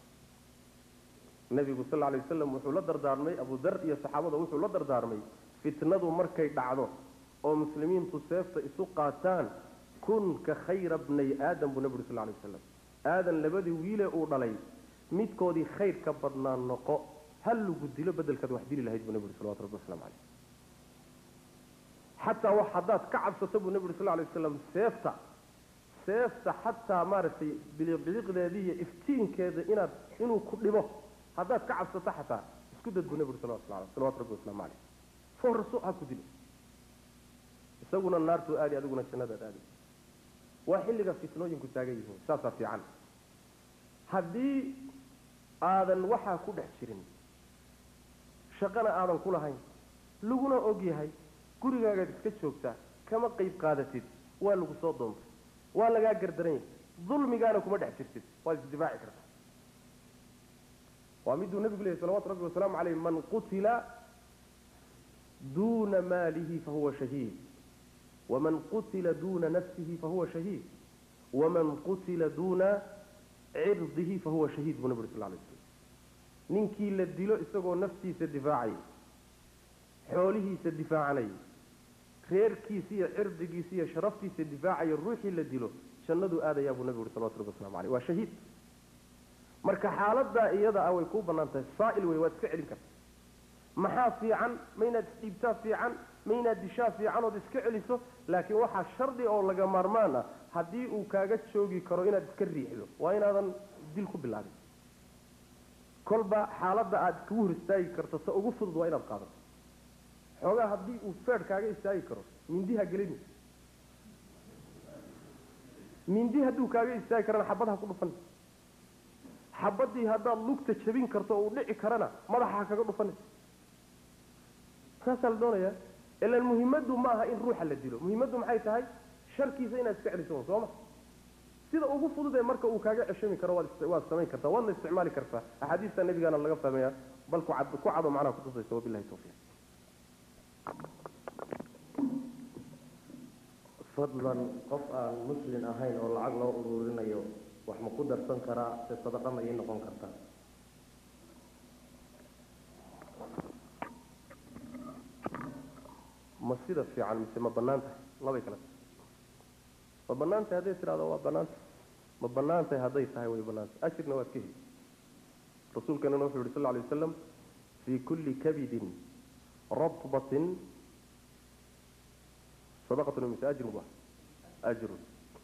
nabigu sal alay wasalam wuxuu la dardaarmay abudar iyo saxaabada wuxuu la dardaarmay fitnadu markay dhacdo oo muslimiintu seefta isu qaataan kun ka khayra bnay aadam buu nabi uri sal lay wasalam aadan labadii wiile uu dhalay midkoodii khayr ka badnaa noqo hal lagu dilo bedelkaad wax dili lahayd buu nabi uri salawatu rabbi waslamu caleyh xataa wax haddaad ka cabsato buu nabi uri sal lay wasalam seefta seefta xataa maaragtay biliqbiliqdeedii iyo iftiinkeeda inaad inuu ku dhibo haddaad ka cabsato xataa isku dad buu nabi uri salawatu salawatu rabbi waslamu caleyh foorso ha ku dilo isaguna naartuu aadi adiguna jannadaad aadi waa xilliga fitnooyinku taagan yihiin saasaa fiican haddii aadan waxaa ku dhex jirin shaqana aadan ku lahayn laguna og yahay gurigaagaad iska joogtaa kama qayb qaadatid waa lagu soo doontay waa lagaa gardaran yahay dulmigaana kuma dhex jirtid waad isdifaaci kartaa waa miduu nabigu leeyahy salawatu rabbi wasalaamu caleyh man qutila duuna maalihi fahuwa shahiid waman qutila duuna nafsihi fahuwa shahiid waman qutila duuna cirdihi fahuwa shahiid buu nabi uri sal lay slam ninkii la dilo isagoo naftiisa difaacayay xoolihiisa difaacanayay reerkiisa iyo cirdigiisa iyo sharaftiisa difaacaya ruuxii la dilo jannaduu aadayaa buu nabi uri salawatu rabbi waslamu aleyh waa shahiid marka xaaladaa iyada ah way kuu bannaan tahay saa'il wey waad iska celin karta maxaa fiican ma inaad isdhiibtaa fiican ma inaad dishaa fiican ood iska celiso laakiin waxaa shardi oo laga maarmaan ah haddii uu kaaga joogi karo inaad iska riixdo waa inaadan dil ku bilaabin kolba xaaladda aad kugu hor istaagi karto ta ugu fudud waa inaad qaadato xoogaa haddii uu feedh kaaga istaagi karo mindiha gelini mindi hadduu kaaga istaagi karana xabad ha ku dhufan xabadii haddaad lugta jabin karto oo uu dhici karana madaxa ha kaga dhufan saasaa la doonayaa ilaan muhimaddu ma aha in ruuxa la dilo muhimaddu maxay tahay sharkiisa inaad iska celiso sooma sida ugu fudud ee marka uu kaaga ceshami karo waad waad samayn kartaa waadna isticmaali kartaa axaadiista nabigaana laga fahmaya bal ku cad ku cado macnaha kutusaysa wabilahi tawfiiq
fadlan qof aan muslin ahayn oo lacag loo ururinayo wax ma ku darsan karaa se sadaqa ma ii noqon kartaa
ma sida fiican mise ma bannaan tahay labay kala tahay ma bannaan tahay hadday tidhahdo waa bannaan tahay ma bannaan tahay hadday tahay way bannaan tahay ajirna waad ka heli rasuulkanana wuxuu yihi sal lla alay wasalam fii kulli kabidin ratbatin sadaqatun mise ajrun ba ajrun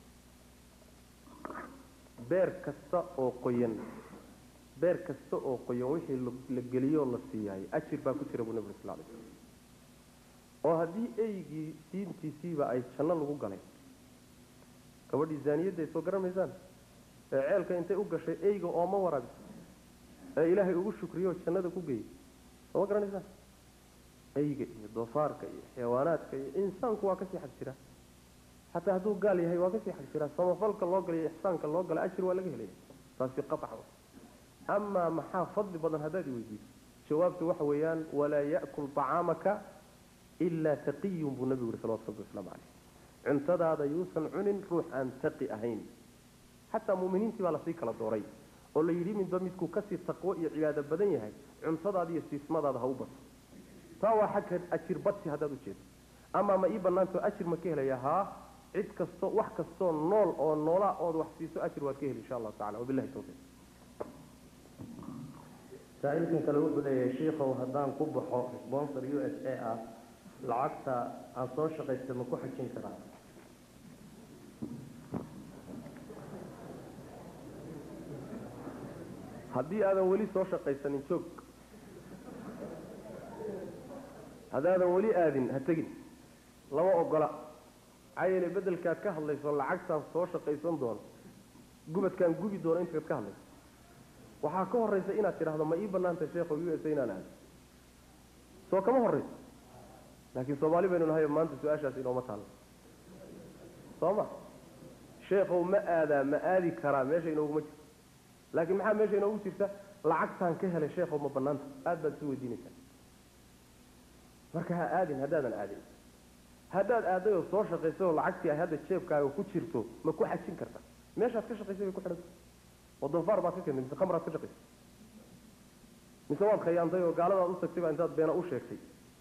beer kasta oo qoyan beer kasta oo qoyan wixii la geliyoo la siiyaayay ajir baa ku jira buu nabig sal lay slam oo haddii eygii diintiisiiba ay janno lagu galay gabadhii zaaniyadday soo garanaysaan ee ceelka intay u gashay eyga ooma waraabiso ee ilaahay ugu shukriyo jannada ku geeyey sooma garanaysaan eyga iyo doofaarka iyo xayawaanaadka iyo insaanku waa kasii xag jira xataa hadduu gaal yahay waa kasii xag jira samafalka loo galay iyo ixsaanka loo galay ajir waa laga helaya taasi qaطca amaa maxaa fadli badan haddaad iweydiiso jawaabtu waxa weeyaan walaa ya'kul طacaamaka ilaa taqiyun buu nabigu yihi salawatu rabbi waslamu caleyh cuntadaada yuusan cunin ruux aan taqi ahayn xataa muminiintii baa lasii kala dooray oo la yidhi midba midkuu kasii taqwo iyo cibaado badan yahay cuntadaada iyo siismadaada ha u bato taa waa xagga ajir badsi haddaad ujeedo amaa ma ii banaanto ajir ma ka helaya haa cid kasto wax kastoo nool oo noolaa ood wax siiso ajir waad ka heli insha allahu tacala wabilahi tawfiiq
saa-iilkan kale wuxuu leeyahay shiikow haddaan ku baxo sponsor u s a ah lacagta aan soo shaqaysta ma ku xajin karaa
haddii aadan weli soo shaqaysanin joog haddaadan weli aadin ha tegin lama ogola maxaa yeele bedelkaad ka hadlayso lacagtaan soo shaqaysan doono gubadkaan gubi doono intaad ka hadlayso waxaa ka horaysa inaad tidhaahdo ma ii banaantay sheekho u s a inaan aado soo kama horayso laakiin soomaali baynu nahay maanta su-aashaas inooma taallo soo ma sheekhow ma aadaa ma aadi karaa meesha inooguma jirto laakiin maxaa meesha inoogu jirta lacagtaan ka helay sheekhow ma banaanta aad baad isu weydiinaysaa marka ha aadin haddaadan aadin haddaad aaday oo soo shaqaysay oo lacagtii ay hadda jeebkaaga ku jirto ma ku xajin karta meeshaad ka shaqaysay bay ku xidhanta oo doofaar baad ka keentay mise khamraad ka shaqaysay mise waad khayaantay oo gaaladaad u tagtay baa intaad beena u sheegtay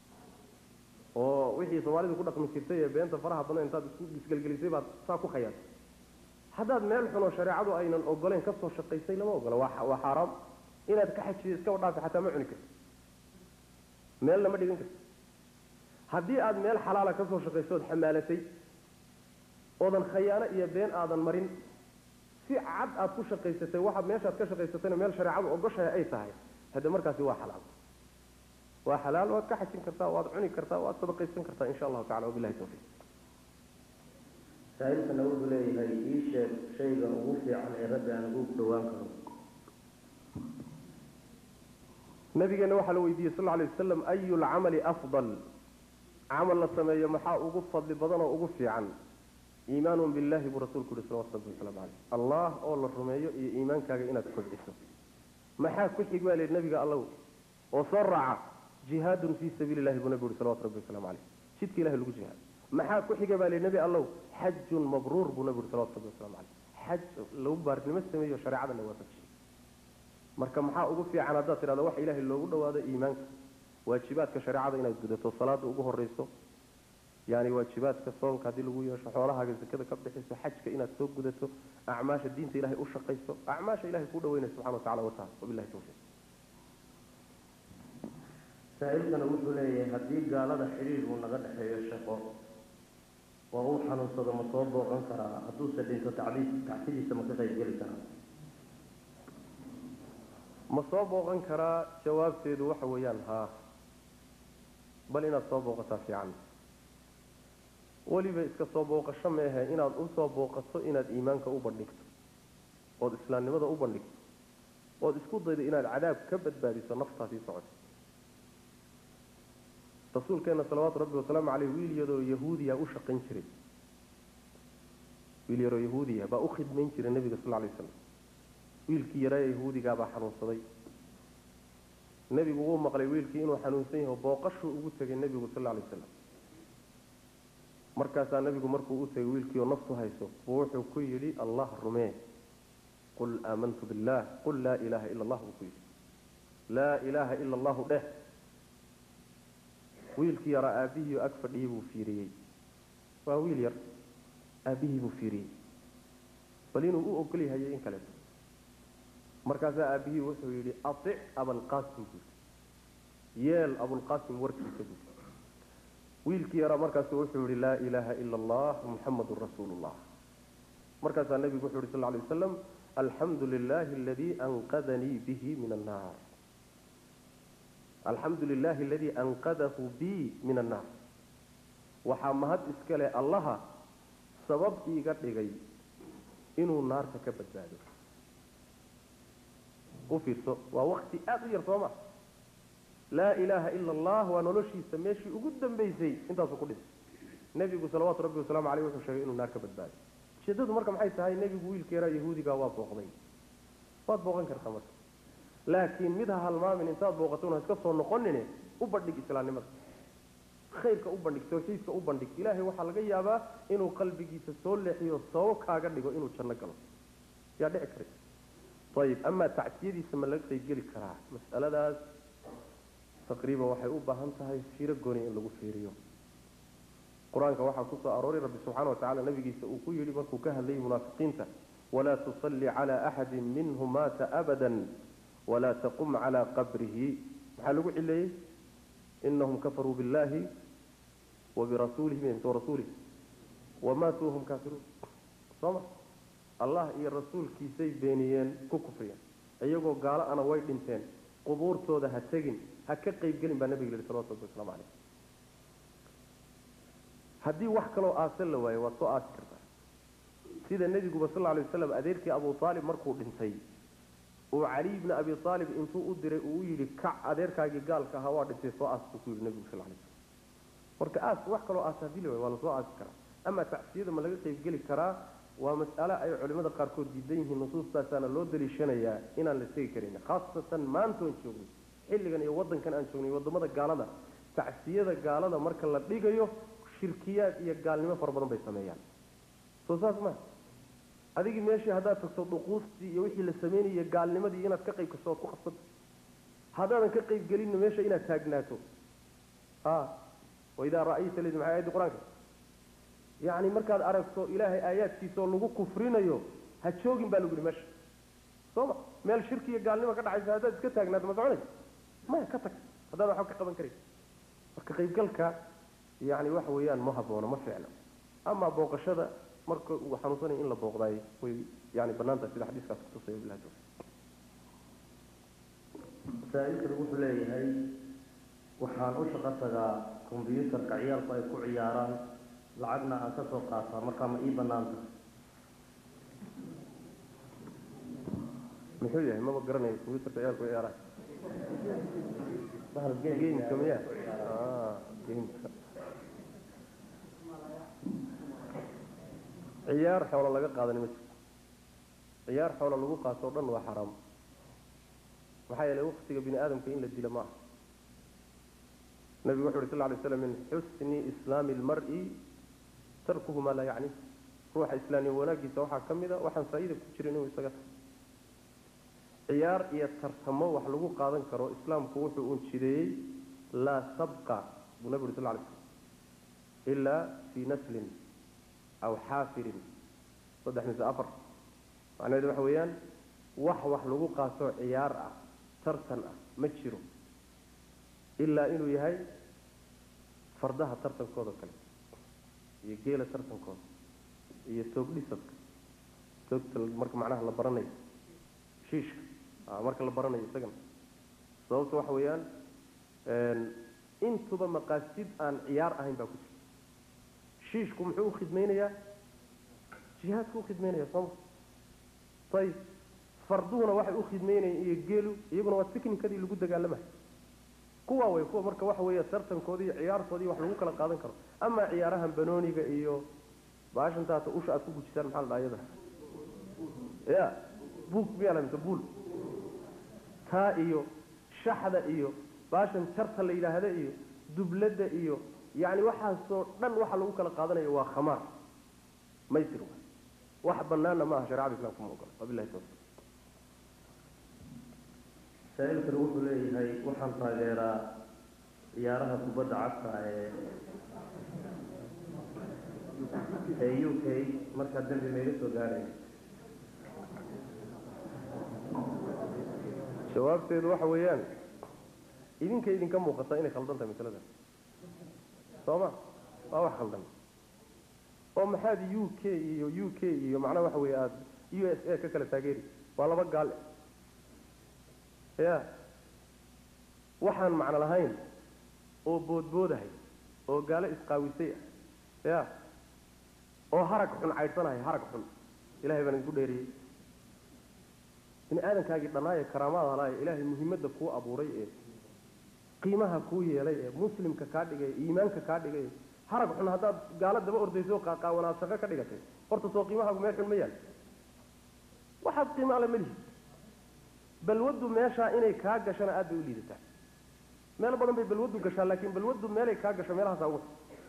oo wixii soomaalidu ku dhaqmi jirtay ee beenta faraha badan intaad isku isgelgelisay baad saa ku khayaantay haddaad meel xun oo shareecadu aynan ogoleyn ka soo shaqaysay lama ogola waa waa xaaraam inaad ka xajiyo iskaba dhaafi xataa ma cuni karto meelna ma dhigan karto haddii aada meel xalaala ka soo shaqayso ood xamaalatay oodan khayaano iyo been aadan marin si cad aad ku shaqaysatay waxaad meeshaad ka shaqaysatayna meel shareecadu ogoshahay ay tahay hadde markaasi waa xalaal waa xalaal waad ka xajin kartaa waad cuni kartaa waad sadaqaysan kartaa insha allahu tacala wabilahi tawfiiq
saa-iilkana wuxuu leeyahay ii sheeg shayga ugu fiican ee rabbi aan ugu dhawaan karo
nabigeena waxaa la weydiiyey sal lla lay wasalam ayu lcamali afdal camal la sameeyo maxaa ugu fadli badan oo ugu fiican iimaanun billahi buu rasuulku yihi salawatu rabbi wasalaamu caleyh allah oo la rumeeyo iyo iimaankaaga inaad kobciso maxaa ku xig baa lihi nabiga allow oo soo raaca jihaadun fii sabiili llahi buu nabigu yihi salawatu rabbi wasalamu caleyh jidka ilahi lagu jihaad maxaa ku xiga baa lihi nebi allow xajun mabruur buu nabigu yihi salawatu rabbi wasalamu caleyh xaj lagu baarnimo sameeyo shareecada la waafajiyo marka maxaa ugu fiican haddaad tidhahdo waxa ilaahay loogu dhawaado iimaanka waajibaadka shareecada inaad gudato salaada ugu horeyso yani waajibaadka soonka haddii lagu yeesho xoolahaaga zakada ka bixiso xajka inaad soo gudato acmaasha diinta ilahay u shaqayso acmaasha ilahay kuu dhaweynaya subxana watacala wataala wabilahi tawfiiq
saa-iilkana wuxuu leeyahay haddii gaalada xidhiir uu naga dhexeeyo shaqo oo uu xanuunsado ma soo booqan karaa hadduuse dhinto tacdiis tacsidiisa ma ka qayb geli karaa
ma soo booqan karaa jawaabteedu waxa weeyaan haa bal inaad soo booqataa fiican weliba iska soo booqasho meehe inaad u soo booqato inaad iimaanka u bandhigto ood islaamnimada u bandhigto ood isku daydo inaad cadaab ka badbaadiso naftaa sii socoto rasuulkeena salawaatu rabbi wasalaamu caleyh wiil yaroo yahuudiya u shaqayn jiray wiil yaroo yahuudiya baa u khidmayn jiray nebiga sal lay slam wiilkii yaraaye yahuudigaabaa xanuunsaday nebigu wuu maqlay wiilkii inuu xanuunsan yaho booqashuu ugu tegay nebigu sal lay slam markaasaa nebigu markuu u tegay wiilkii oo naftu hayso buu wuxuu ku yidhi allah rumee qul aamantu billah qul laa ilaaha ila allah buu ku yidhi laa ilaaha ila allahu dheh wiilkii yaraa aabbihii ag fadhiyey buu fiiriyey waa wiil yar aabbihii buu fiiriyey bal inuu u ogol yahayo in kaleeto markaasaa aabbihii wuxuu yidhi aic abalqaasim buu yidhi yeel abulqaasim warkiisa buu wiilkii yaraa markaasu wuxuu yihi laa ilaaha ila allah muxamadun rasuulu llah markaasaa nebigu wuxu yhi sal lay waslam alxamdu lilahi aladii anqadanii bihi min annaar alxamdu lilahi aladii anqadahu bi min annaar waxaa mahad iskale allaha sabab iiga dhigay inuu naarta ka badbaado u fiirso waa wakti aada u yar soo ma laa ilaaha ila allah waa noloshiisa meeshii ugu dambaysay intaasuu ku dhintay nebigu salawaatu rabbi wasalaamu aleyh wuxuu sheegay inuu naar ka badbaaday ujeedadu marka maxay tahay nebigu wiilka yaraa yahuudigaa waa booqday waad booqan kartaa marka laakiin mid ha halmaamin intaad booqato ha iska soo noqonine u bandhig islaamnimada khayrka u bandhig tawxiidka u bandhig ilaahay waxaa laga yaabaa inuu qalbigiisa soo leexiyo sabab kaaga dhigo inuu janno galo yaa dhici kara ayib amaa tacsiyadiisa ma laga qaybgeli karaa mas'aladaas taqriiban waxay u baahan tahay fiiro gooni in lagu fiiriyo qur-aanka waxaa ku soo arooray rabbi subxaana wa tacala nabigiisa uu ku yidhi markuu ka hadlayay munaafiqiinta walaa tusalli cala axadin minhum maata abadan walaa taqum calaa qabrihi maxaa lagu cileeyey inahum kafaruu billahi wabirasuulihi rasuulih wamaatuu hum kaafiruun sooma allah iyo rasuulkiisay beeniyeen ku kufriyeen iyagoo gaalo ana way dhinteen qubuurtooda ha tegin ha ka qaybgelin baa nabiga yihi salawatu rabbi waslamu caleyh haddii wax kaloo aasan la waayo waad soo aasi kartaa sida nebiguba sal alay waslam adeerkii abu aalib markuu dhintay uu cali bni abi aalib intuu u diray uu u yidhi kac adeerkaagii gaalka ahaa waa dhintay soo aas buu ku yidhi nebigu sal lay slam marka aas wax kaloo aas hadii la waayo waa la soo aasi karaa ama tacsiyada ma laga qaybgeli karaa waa mas'ale ay culimada qaarkood diidan yihiin nusuustaasaana loo daliishanayaa inaan la tegi karin khaasatan maantoon joognay xilligan iyo wadankan aan joognay wadamada gaalada tacsiyada gaalada marka la dhigayo shirkiyaad iyo gaalnimo fara badan bay sameeyaan soo saas ma adigii meeshii haddaad tagto dhuquustii iyo wixii la sameynaya gaalnimadii inaad ka qayb kasto oad ku qabsato haddaadan ka qayb gelinna meesha inaad taagnaato a waidaa ra'ayta ladi maxay ayaddi qur-aanka yacni markaad aragto ilaahay aayaadkiisa oo lagu kufrinayo ha joogin baa lagu yihi meesha soo ma meel shirki iyo gaalnimo ka dhacaysa haddaad iska taagnaato ma soconaysa maya ka tag haddaad waxba ka qaban karay marka qaybgalka yani waxa weeyaan ma haboono ma fiicno ama booqashada marka uu xanuunsanaya in la booqdaay way yani banaan tahay sida xadiiskaas kutusaya bilahi tawfiq
masaa-ilkani wuxuu leeyahay waxaan u shaqo tagaa combyuutarka ciyaalku ay ku ciyaaraan lacagna aan ka soo qaataa markaa ma ii banaan tahay
muxuu yahay maba garanayo combyuutarka ciyaalku ciyaaraan
bahal
gameka miya gameka ciyaar xoola laga qaadani ma jirto ciyaar xoola lagu qaato o dhan waa xaraam maxaa yeelay waktiga bini aadamka in la dilo ma aha nabigu wuxu uhi sal lay slam min xusni islaami ilmar-i tarkuhu maa laa yacni ruuxa islaamnimo wanaagiisa waxaa ka mid a waxaan faa-iida ku jirin inuu isaga tago ciyaar iyo tartamo wax lagu qaadan karo islaamku wuxuu un jideeyey laa sabqa buu nabi uri sal lay slam ilaa fii naslin aw xaafirin saddex mise afar macnaheedu waxa weeyaan wax wax lagu qaato ciyaar ah tartan ah ma jiro ilaa inuu yahay fardaha tartankooda kale iyo geela tartankooda iyo toogdhisadka toogta marka macnaha la baranayo shiishka marka la baranayo isagana sababta waxa weeyaan intuba maqaasid aan ciyaar ahayn baa ku jirta shiishku muxuu ukhidmaynayaa jihaadku ukhidmaynaya sooma ayib farduhuna waxay ukhidmaynayaan iyo geelu iyaguna waa tiknikadii lagu dagaalamayo kuwa way kuwa marka waxa weeye tartankoodii iyo ciyaartoodii wax lagu kala qaadan karo ama ciyaarahan banooniga iyo baashantaata usha aad ku gujisaan maxaa la dhaha iyada ya buug miyaa mise buul taa iyo shaxda iyo baashan jarta la yidhaahda iyo dubladda iyo yani waxaasoo dhan waxa lagu kala qaadanayo waa khamaar maysir wax banaana maaha sharecada islamka ma ogola wabilahi tawfiq
saa-ilkani wuxuu leeyahay waxaan taageeraa ciyaaraha kubadda cagta ee ee u k markaa dembi mayga soo gaadhaya
jawaabteedu waxa weeyaan idinka idinka muuqata inay khaldan tahay masalada soo ma waa wax khaldan oo maxaad u k iyo u k iyo macnaha waxa weeye aada u s a ka kala taageeri waa laba gaal ya waxaan macno lahayn oo boodboodahay oo gaalo isqaawisay ah ya oo harag xun caydhsanahay harag xun ilahay baan idinku dheeriyey bini aadamkaagii dhannaaye karaamada halaaye ilaahay muhimadda kuu abuuray ee qiimaha kuu yeelay ee muslimka kaa dhigay iimaanka kaa dhigay harag xun haddaad gaalo daba ordayso qaaqaawanaad shaqo ka dhigatay horta soo qiimahaagu meel xun ma yaal waxaad qiimo alle ma lihid balwaddu meeshaa inay kaa gashana aad bay u liidataa meel badan bay balwaddu gashaa laakiin balwaddu meelay kaa gasho meelahaasaa ugu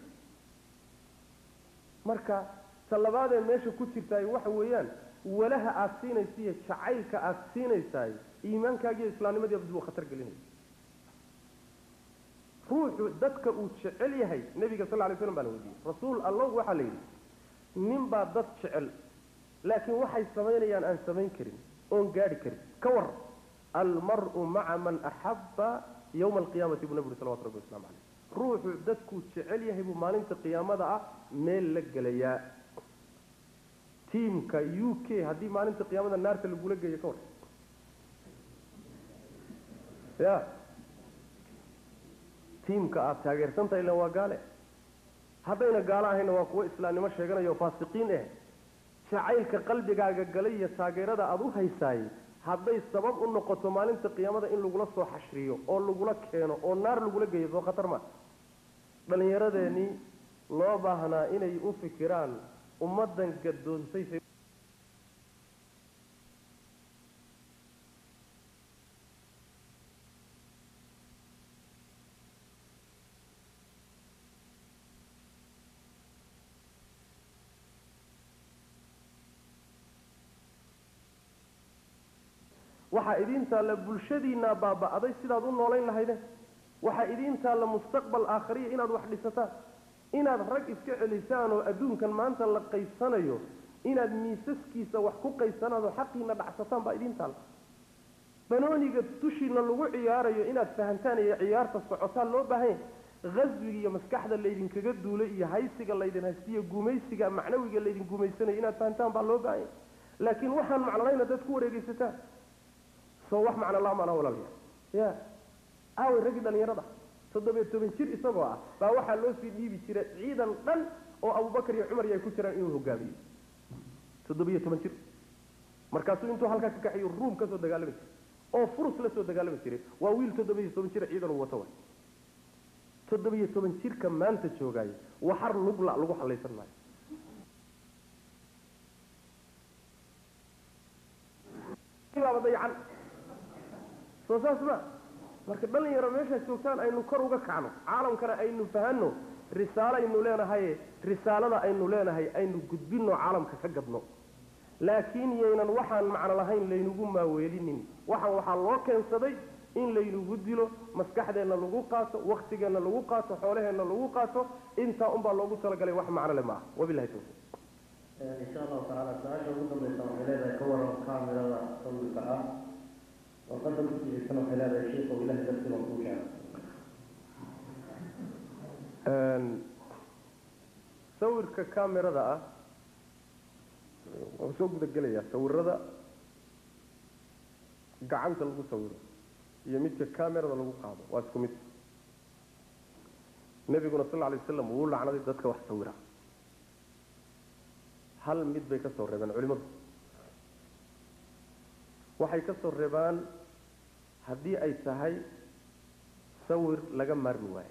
marka talabaadee meesha ku jirtaay waxa weeyaan walaha aad siinaysiiyo jacaylka aad siinaysaay iimaankaagiiyo islaamnimadii dib uu khatar gelinaya ruuxu dadka uu jecel yahay nebiga sal lay slam baa la weydiiyey rasuul allow waxaa la yidhi nin baa dad jecel laakiin waxay samaynayaan aan samayn karin oon gaadhi karin ka war almaru maca man axabba yowma alqiyaamati buu nabi uri salawatu rabbi waslamu caleyh ruuxu dadkuu jecel yahay buu maalinta qiyaamada ah meel la gelayaa tiimka u k haddii maalinta qiyaamada naarta lagula geeyo ka war ya tiimka aada taageersantahay ilan waa gaale haddayna gaalo ahayna waa kuwo islaamnimo sheeganaya oo faasiqiin eh jacaylka qalbigaaga galay iyo taageerada aada u haysaay hadday sabab u noqoto maalinta qiyaamada in lagula soo xashriyo oo lagula keeno oo naar lagula geeyo soo khatar ma dhallinyaradeenii loo baahnaa inay u fikiraan ummaddan gadoonsay waxaa idiin taalla bulshadiinaa baaba'day sidaad u noolayn lahaydeen waxaa idiin taalla mustaqbal aakhariya inaad wax dhisataan inaad rag iska celisaan oo adduunkan maanta la qaybsanayo inaad miisaskiisa wax ku qaybsanaan oo xaqiina dhacsataan baa idiin taalla banooniga dushiina lagu ciyaarayo inaad fahantaan iyo ciyaarta socotaan loo baahanya haswiga iyo maskaxda laydinkaga duulay iyo haysiga laydin haystiyo gumaysiga macnawiga laydin gumaysanayo inaad fahantaan baa loo baahanya laakiin waxaan macnonayna dad ku wareegaysataan soo wax macno laa maanaa walaalya ya aaway raggii dhallinyarada toddobiyo toban jir isagoo ah baa waxaa loo sii dhiibi jiray ciidan dhan oo abubakar iyo cumar ay ku jiraan inuu hogaamiyo toddobiyo toban jir markaasuu intuu halkaa ka kaxayo ruum ka soo dagaalami jiray oo furus la soo dagaalami jiray waa wiil toddobiyo toban jir ciidan uu wato way toddobiyo toban jirka maanta joogaayo waxar lugla lagu halaysan maayo dayacan soo saas ma marka dhalinyaro meeshaad joogtaan aynu kor uga kacno caalamkana aynu fahanno risaalo aynu leenahaye risaalada aynu leenahay aynu gudbinno caalamka ka gadno laakiin yaynan waxaan macno lahayn laynugu maaweelinin waxaan waxaa loo keensaday in laynugu dilo maskaxdeenna lagu qaato waktigeenna lagu qaato xoolaheenna lagu qaato intaa unbaa loogu talagalay wax macno le maaha wabilahi tawfiiq
insha allahu tacaala su-aasha ugu dambaysa waxay leedahay ka waran kaamirada sawirka ah warqada ku jirisana waxay leedahay sheikhow ilahay dartiba kuu keena
sawirka kamerada ah wuxuu soo guda gelayaa sawirada gacanta lagu sawiro iyo midka kamerada lagu qaado waa isku mid nebiguna sal lla alay waslam wuu lacnaday dadka wax sawira hal mid bay ka soo reebeen culimadu waxay ka soo reebaan haddii ay tahay sawir laga maarmi waayo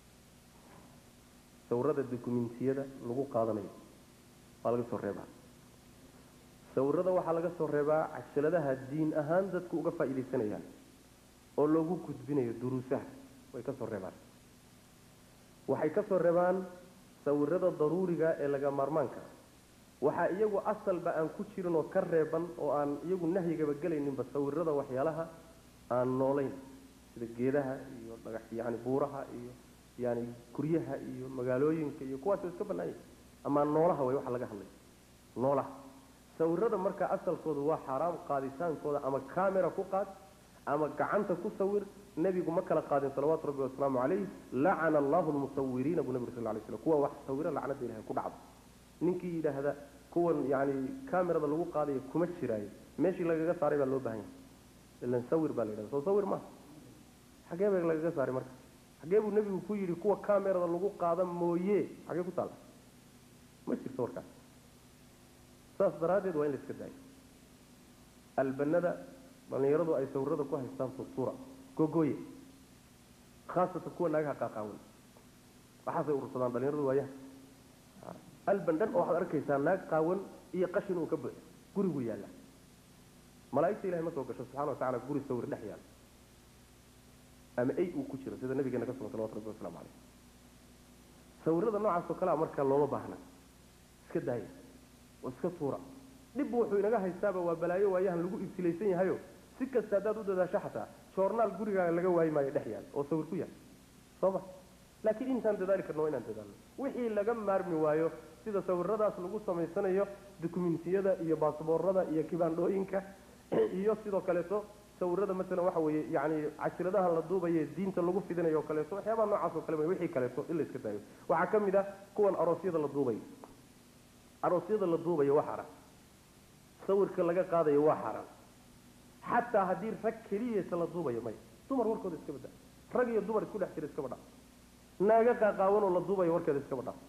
sawirada dokumentiyada lagu qaadanayo waa laga soo reebaa sawirada waxaa laga soo reebaa cajaladaha diin ahaan dadku uga faa'iidaysanayaan oo loogu gudbinayo duruusaha way ka soo reebaan waxay ka soo reebaan sawirada daruuriga ee laga maarmaanka waxaa iyagu asalba aan ku jirin oo ka reeban oo aan iyagu nahyigaba gelayninba sawirada waxyaalaha aan noolayn sida sida geedaha iyo dhagax yani buuraha iyo yani guryaha iyo magaalooyinka iyo kuwaas iska banaanya ama noolaha way waxa laga hadlay noolaha sawirada marka asalkoodu waa xaaraam qaaditaankooda ama camera ku qaad ama gacanta ku sawir nebigu ma kala qaadin salawaatu rabbi wasalaamu calayh lacana allahu lmusawiriina buu nabig sal lay slam kuwa wax sawira lacnada ilahay ku dhacdo ninkii yidhaahda kuwan yani camerada lagu qaadayo kuma jiraayo meeshii lagaga saaray baa loo bahan yahay ilan sawir baa la yidhahda soo sawir maaha xagee ba lagaga saaray marka xagee buu nebigu ku yidhi kuwa camerada lagu qaada mooye xagee ku taalla ma jirto warkaas saas daraaddeed waa in la iska daayo albanada dhallinyaradu ay sawirada ku haystaan turtura gogoye khaasatan kuwa naagaha qaaqaawan waxaasay urursadaan dhallinyaradu waayaha alban dhan oo waxaad arkaysaa naag qaawan iyo qashin uu ka buuxo gurigu yaalla malaa'igta ilahay ma soo gasho subxana wa tacala guri sawir dhex yaalla ama ay uu ku jiro sida nabigeena ka sugan salawatu rabbi waslamu caleyh sawirada noocaas oo kalea marka looma baahna iska daaya oo iska tuura dhib wuxuu inaga haystaaba waa balaayo waayahan lagu ibtilaysan yahayo si kasta haddaad u dadaasho xataa joornaal gurigaaga laga waayi maayo dhex yaal oo sawir ku yaal soo ma laakiin intaan dadaali karno waa inaan dadaalno wixii laga maarmi waayo sida sawiradaas lagu samaysanayo dukumentiyada iyo baasboorada iyo kibaandhooyinka iyo sidoo kaleeto sawirada maalan waxa weeye yani cashiradaha la duubaye diinta lagu fidinayo o kaleeto waxyaabaha noocaas oo kale wey wixii kaleeto in la iska daayo waxaa ka mid ah kuwan aroosyada la duubayo aroosyada la duubayo waa xaaraan sawirka laga qaadayo waa xaaraan xataa haddii rag keliyasa la duubayo maya dumar warkooda iska badda rag iyo dumar isku dhex jira iskaba dha naaga qaaqaawan oo la duubayo warkeeda iskaba dha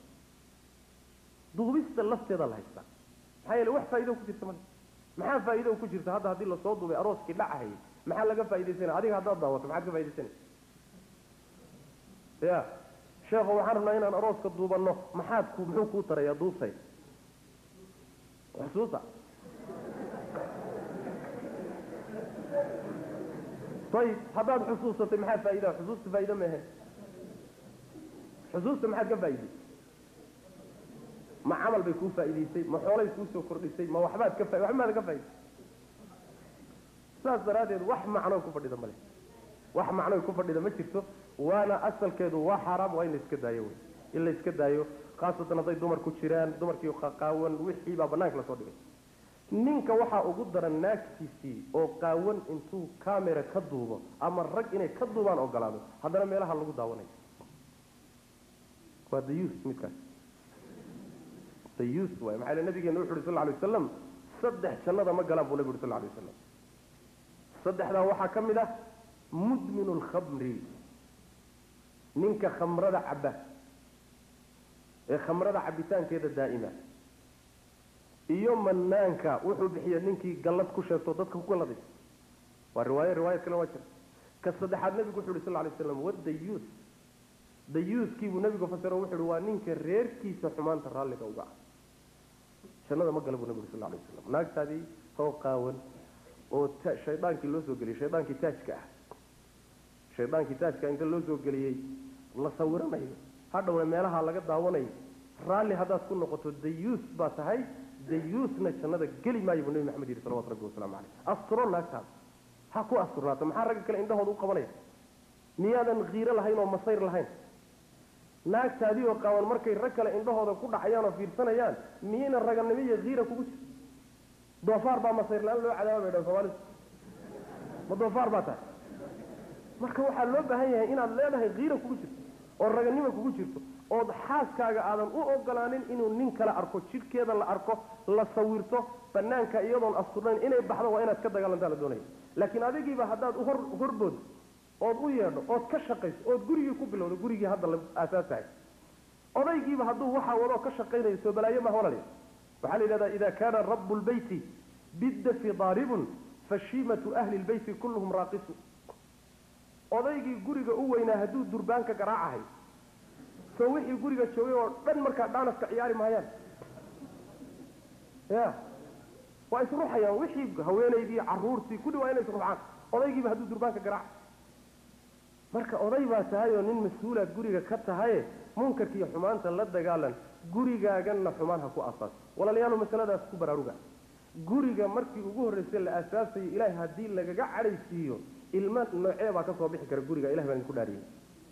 duubista lafteeda la haystaa maxaa yeele wax faa'ido ku jirta male maxaa faa'ido ku jirta hadda haddii lasoo duubay arooskii dhacahayay maxaa laga faa'idaysana adiga haddaad daawato maxaad ka faa'idaysana ya sheekho waxaan rabnaa inaan arooska duubanno maxaad ku muxuu kuu tarayaa duubtay xusuusa ayib haddaad xusuusatay maxaa faa'idaa xusuusta faa'ido ma ahayn xusuusta maxaad ka faa'iday ma camal bay kuu faa'idaysay ma xoolay kuu soo kordhisay ma waxbaad ka fa waxbaad ka faa'iday saas daraaddeed wax macno ku fadhida male wax macno ku fadhida ma jirto waana asalkeedu waa xaaraam waa in la iska daayo wey in la iska daayo khaasatan hadday dumar ku jiraan dumarkii qaqaawan wixii baa banaanka lasoo dhigay ninka waxaa ugu daran naagtiisii oo qaawan intuu camera ka duubo ama rag inay ka duubaan ogolaado haddana meelaha lagu daawanayo waa dayus midkaas dayus waay maxaa ile nabigeena wuxu uhi sal lla alay wasalam saddex jannada ma galaan buu nabi uhi sal lla alay wasalam saddexdaa waxaa ka mid ah mudminu lkhamri ninka khamrada cabba ee khamrada cabitaankeeda daa'ima iyo manaanka wuxuu bixiya ninkii gallad ku sheegto dadka ku galladay waa riwaayo riwaayad kale waa jira ka saddexaad nebigu wuxu uhi sal lla lay slam wadayuus dayuuskiibuu nebigu fasiro wuxu uhi waa ninka reerkiisa xumaanta raalliga uga ah jannada ma gala buu nebigu sal lla lay waslam naagtaadii soo qaawan oo ta shaydaankii loo soo geliyey shaydaankii taajka ah shaydaankii taajka inta loo soo geliyey la sawiranayo hadhowna meelaha laga daawanayo raalli haddaad ku noqoto dayuus baa tahay dayuusna jannada geli maayo buu nebi maxamed yidhi salawatu rabbi wasalaamu caleyh asturo naagtaada ha ku asturnaato maxaa ragga kale indhahooda u qabanaya miyaadan kiiro lahayn oo masayr lahayn naagtaadii oo qaawan markay rag kale indhahooda ku dhacayaan oo fiirsanayaan miyayna raganimo iyo kiira kugu jir doofaar baa masayr la-aan loo cadaaba bay dhan soomaalidu ma doofaar baa tahay marka waxaa loo baahan yahay inaad leedahay kiira kugu jirto oo raganimo kugu jirto ood xaaskaaga aadan u ogolaanin inuu nin kale arko jidhkeeda la arko la sawirto banaanka iyadoon asturnayn inay baxdo waa inaad ka dagaalantaa la doonaya laakiin adigiiba haddaad hor horbood ood u yeedho ood ka shaqayso ood gurigii ku bilowdo gurigii hadda la aasaasahay odaygiiba hadduu waxaa wadoo ka shaqaynayo soo balaayo maha walal waxaa la yidhahdaa ida kaana rabu lbeyti biddafi daaribun fashiimatu ahli lbeyti kulluhum raaqisu odaygii guriga u weynaa hadduu durbaanka garaacahay soo wixii guriga joogay oo dhan markaa dhaanaska ciyaari maayaan ya waa isruxayaan wixii haweenaydii caruurtii kulli waa inay isruxaan odaygiiba hadduu durbaanka garaaca marka oday baa tahay oo nin mas-uulaad guriga ka tahaye munkarka iyo xumaanta la dagaalan gurigaaganna xumaan ha ku asaas walaalayaal masaladaas ku baraaruga guriga markii ugu horreysay la aasaasayo ilaahay haddii lagaga cadhaysiiyo ilmo noocee baa ka soo bixi kara guriga ilah baan idinku dhaariyey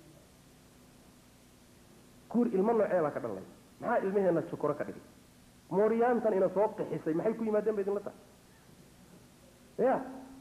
guri ilmo noocee baa ka dhalnay maxaa ilmaheena sokoro ka dhigay mooryaantan ina soo qixisay maxay ku yimaadeen ba idinla tahay ya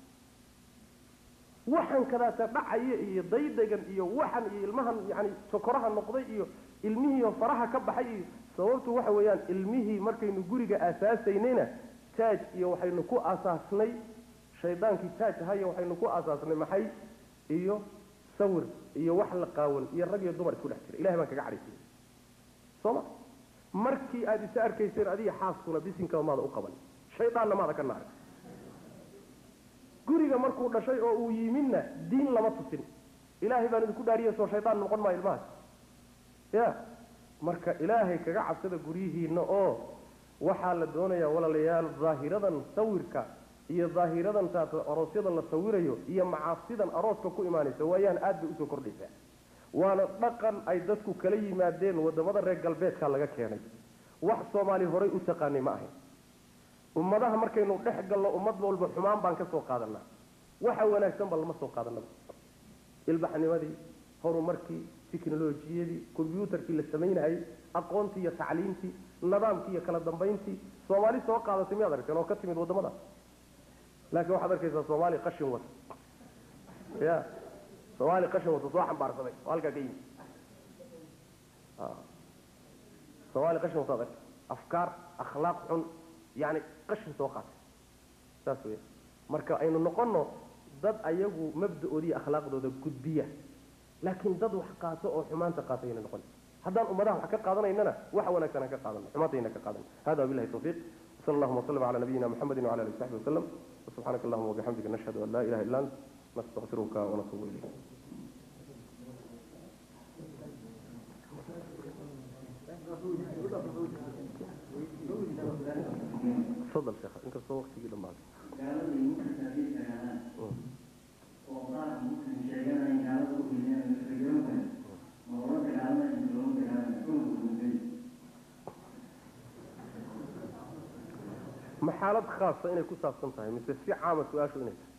waxan kadaata dhacaya iyo daydagan iyo waxan iyo ilmahan yani sokoraha noqday iyo ilmihiiyo faraha ka baxay iyo sababtu waxa weeyaan ilmihii markaynu guriga aasaasaynayna taaj iyo waxaynu ku aasaasnay shaydaankii taaj ahayo waxaynu ku aasaasnay maxay iyo sawir iyo wax la qaawan iyo rag iyo dumar isku dhex jira ilahay baan kaga cadhaysay sooma markii aada isa arkayseen adiga xaaskuna bisinkaba maada u qaban shaydaanna maada ka naaray guriga markuu dhashay oo uu yimidna diin lama tusin ilaahay baan idinku dhaariya soo shaydaan noqon maayo ilmahaas ya marka ilaahay kaga cabsada guryihiina oo waxaa la doonayaa walaalayaal daahiradan sawirka iyo daahiradan taas aroosyada la sawirayo iyo macaasidan arooska ku imaanaysa waayaan aad bay usoo kordhaysaa waana dhaqan ay dadku kala yimaadeen wadamada reer galbeedka laga keenay wax soomaali horay u taqaanay ma ahayn ummadaha markaynu dhex galno ummad walba xumaan baan ka soo qaadanaa waxa wanaagsan ba lama soo qaadanaba ilbaxnimadii horumarkii tiknolojiyadii combyuutarkii la samaynayay aqoontii iyo tacliimtii nidaamkii iyo kala dambayntii soomaali soo qaadatay miyaad aragteen oo ka timid wadamada laakiin waxaad arkaysaa soomaali qashin wata ya soomaali qashin wata soo xambaarsaday oo halkaa ka yimid soomaali qashin wataad arkay afkaar akhlaaq xun yani qashin soo qaatay saas weya marka aynu noqono dad ayagu mabda-ooda iyo akhlaaqdooda gudbiya laakiin dad wax qaato oo xumaanta qaata ayna noqon haddaan ummadaha wax ka qaadanaynana waxa wanaagsan aan ka qaadano xumaantayna ka qaadan hada wabillahi tawfiiq وصلى اللهم وسلم على نبينا محمد وعلى اله وصحبه وسلم وسبحانك اللهم وبحمدك نشهد ان لا اله الا انت نستغفرك ونتوب اليك تفضل شيخ انت سوى وقتي لما
gaaladii marka taabiir yaqaanaan oo qaar markan sheeganaya gaalada u ileen rajooka ma loola dagaalamay inta loola dagaalamay kuna gudbay
ma xaalad khaasa inay ku saabsan tahay mise si caama su-aashu inay tahay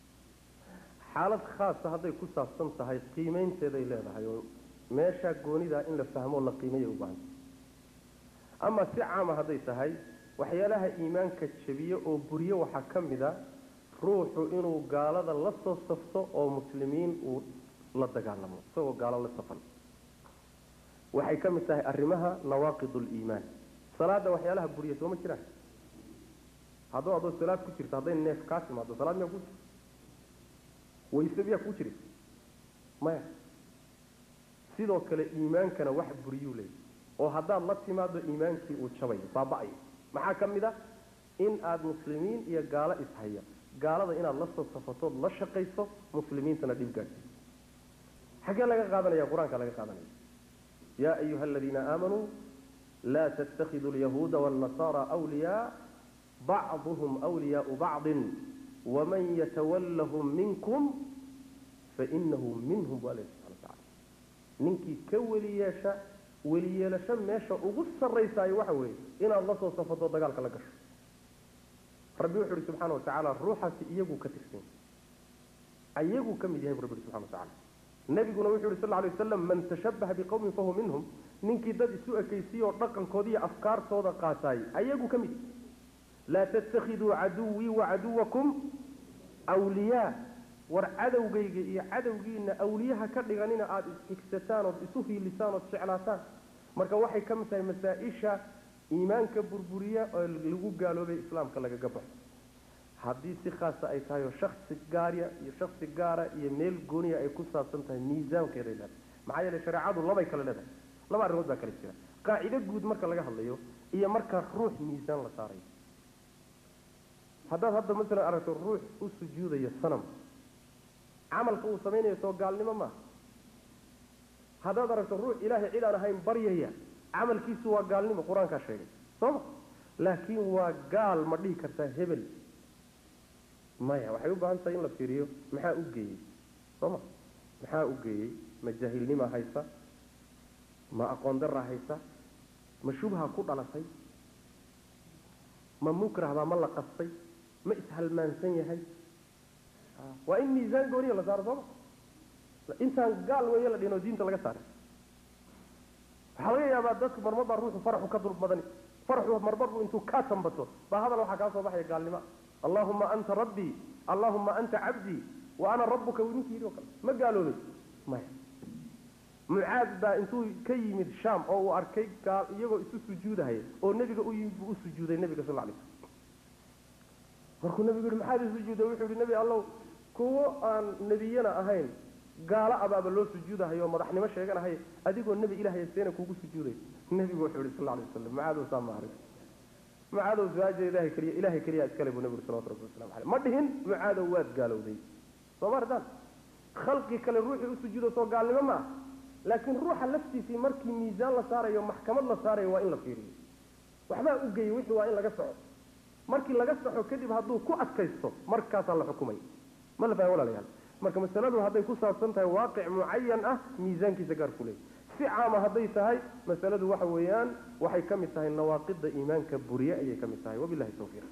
xaalad khaasa hadday ku saabsan tahay qiimeynteeday leedahay oo meeshaa goonidaa in la fahmo la qiimeeya u baahanta ama si caama hadday tahay waxyaalaha iimaanka jabiye oo buriye waxaa ka mid a ruuxu inuu gaalada la soo safto oo muslimiin uu la dagaalamo isagoo gaalo la safan waxay ka mid tahay arrimaha nawaaqid liimaan salaada waxyaalaha buriya sooma jiraan hadduu adoo salaad ku jirto hadday neef kaa timaado salaad miyaa ku jirta wayse miyaa ku jiri maya sidoo kale iimaankana wax buriyuu leeyahy oo haddaad la timaado iimaankii uu jabayo baaba-ayo maxaa ka mid a in aada muslimiin iyo gaalo ishaya gaalada inaad la soo safatood la shaqayso muslimiintana dhib gaadhsiiso xaggee laga qaadanaya qur-aanka laga qaadanaya yaa ayuha aladiina aamanuu laa tattakhiduu alyahuuda waاlnasaara wliyaa bacduhum wliyaau bacdin waman yatawallahum minkum fainahu minhum bu alla subxana watacala ninkii ka weli yeesha weliyeelasho meesha ugu sarraysaayo waxa weeye inaad la soo safato dagaalka la gasho rabbi wuxu uhi subxaana watacaala ruuxaasi iyagu ka tirsan ayagu ka mid yahay bu rabbi uhi subxana watacala nebiguna wuxu uhi sal lla alay wasalam man tashabbaha biqowmin fahuwa minhum ninkii dad isu ekaysiyo dhaqankooda iyo afkaartooda qaataay ayagu ka mid laa tattakhiduu caduwii wacaduwakum wliyaa war cadowgayga iyo cadowgiina awliyaha ka dhiganina aada isxigsataan ood isu hiilisaan ood jeclaataan marka waxay ka mid tahay masaa-isha iimaanka burburiya oo lagu gaaloobay islaamka lagaga baxo haddii si khaasa ay tahay oo shaksi gaarya iyo shaksi gaara iyo meel gooniya ay ku saabsan tahay miisaankeeday leedahay maxaa yeele shareecadu labay kale leedahay laba arrimood baa kale jira qaacido guud marka laga hadlayo iyo marka ruux miisaan la saarayo haddaad hadda masalan aragto ruux u sujuudaya sanam camalka uu samaynayo soo gaalnimo maaha haddaad aragto ruux ilaahay cid aan ahayn baryaya camalkiisu waa gaalnimo qur-aankaa sheegay sooma laakiin waa gaal ma dhihi kartaa hebel maya waxay u baahan tahay in la fiiriyo maxaa u geeyey sooma maxaa u geeyey ma jaahilnimaa haysa ma aqoon daraa haysa ma shubha ku dhalatay ma mukrahbaa ma la qastay ma ishalmaansan yahay waa in miisaan gooniya la saaro sooma intaan gaal weeye la dhinoo diinta laga saaray waxaa laga yaabaa dadku marmar baa ruuxu faraxu ka dul badani faraxu marmarbu intuu kaa tambato baa hadal waxaa kaa soo baxaya gaalnimo allahuma anta rabbii allahuma anta cabdii wa ana rabbuka ninkii yidhi o kale ma gaaloobay maya mucaad baa intuu ka yimid sham oo uu arkay gaal iyagoo isu sujuudahaya oo nebiga u yimid buu u sujuuday nebiga sal alay slam markuu nebigu yihi maxaad isujuuday wuxuu yihi nebi allow kuwo aan nebiyana ahayn gaalo abaaba loo sujuudahayo oo madaxnimo sheeganahay adigoo nebi ilahay seena kuugu sujuuday nebigu wuxuu yihi sal alay wasalam mucaadow saa ma arag mucaadow su-aaja ilahay keliya ilahay keliya iskale buu nebigu salawatu rabbi waslamu caleyh ma dhihin mucaadow waad gaalowday soo ma artaan khalqi kale ruuxii u sujuudo soo gaalnimo ma ah laakiin ruuxa laftiisii markii miisaan la saarayo maxkamad la saarayo waa in la fiiriyo waxbaa u geeyey wixii waa in laga soco markii laga saxo kadib hadduu ku adkaysto markaasaa la xukumay ma la faham walaalayaal marka masaladu hadday ku saabsan tahay waaqic mucayan ah miisaankiisa gaar ku leeyay si caama hadday tahay masaladu waxa weeyaan waxay ka mid tahay nawaaqida iimaanka buriye ayay ka mid tahay wabilahi tawfiiq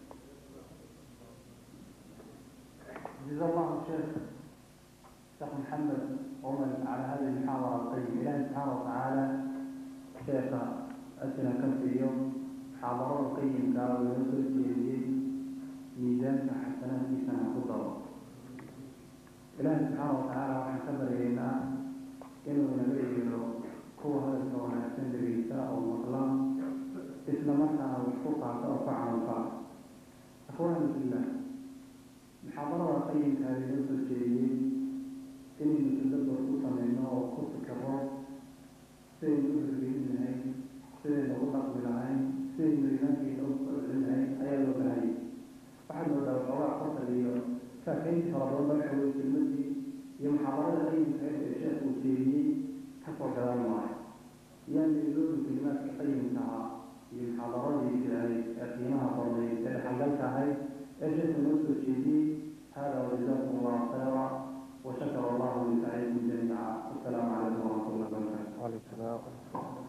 جزا الله الشيخ شيخ محمد عمر على هذه المحاضرة القيمة إلهي سبحانه وتعالى شيخ أسنا كم في اليوم محاضرة القيم قالوا يوصل في ميزان حسنات في سنة قدرة إلهي سبحانه وتعالى وحن خبر إلينا إنه نبيه هو هذا الكون حسن بريساء ومطلع إسلام مرحة وشفوقها ترفع عنفع أخواني في الله محاضرة قيم هذه نفس الشيء إني نتدبر قصة oo ku fikiro sidaynu u hirgelinahay sidaynu ugu dhaqmi lahayn sidaynu iimaankeena u kordhin lahayn ayaa loo baahayay waxaad moodaa waxoogaa qosal iyo faafaynti fara badan waxa weye kelmadii iyo muxaadarada qayimkahayd ee sheekh uu jeediyey kasoo gadan maayo yaani iloodu kelimaadka qayimka ahaa iyo muxaadaradii jiray ee qiimaha badnayd ee dhexalgalka ahayd ee sheekhu noo soo jeediyey hada wajazakum allahu khayra وشكر الله لسعيكم جميعا والسلام عليكم ورحمه الله وبركاته
وعليكم السلام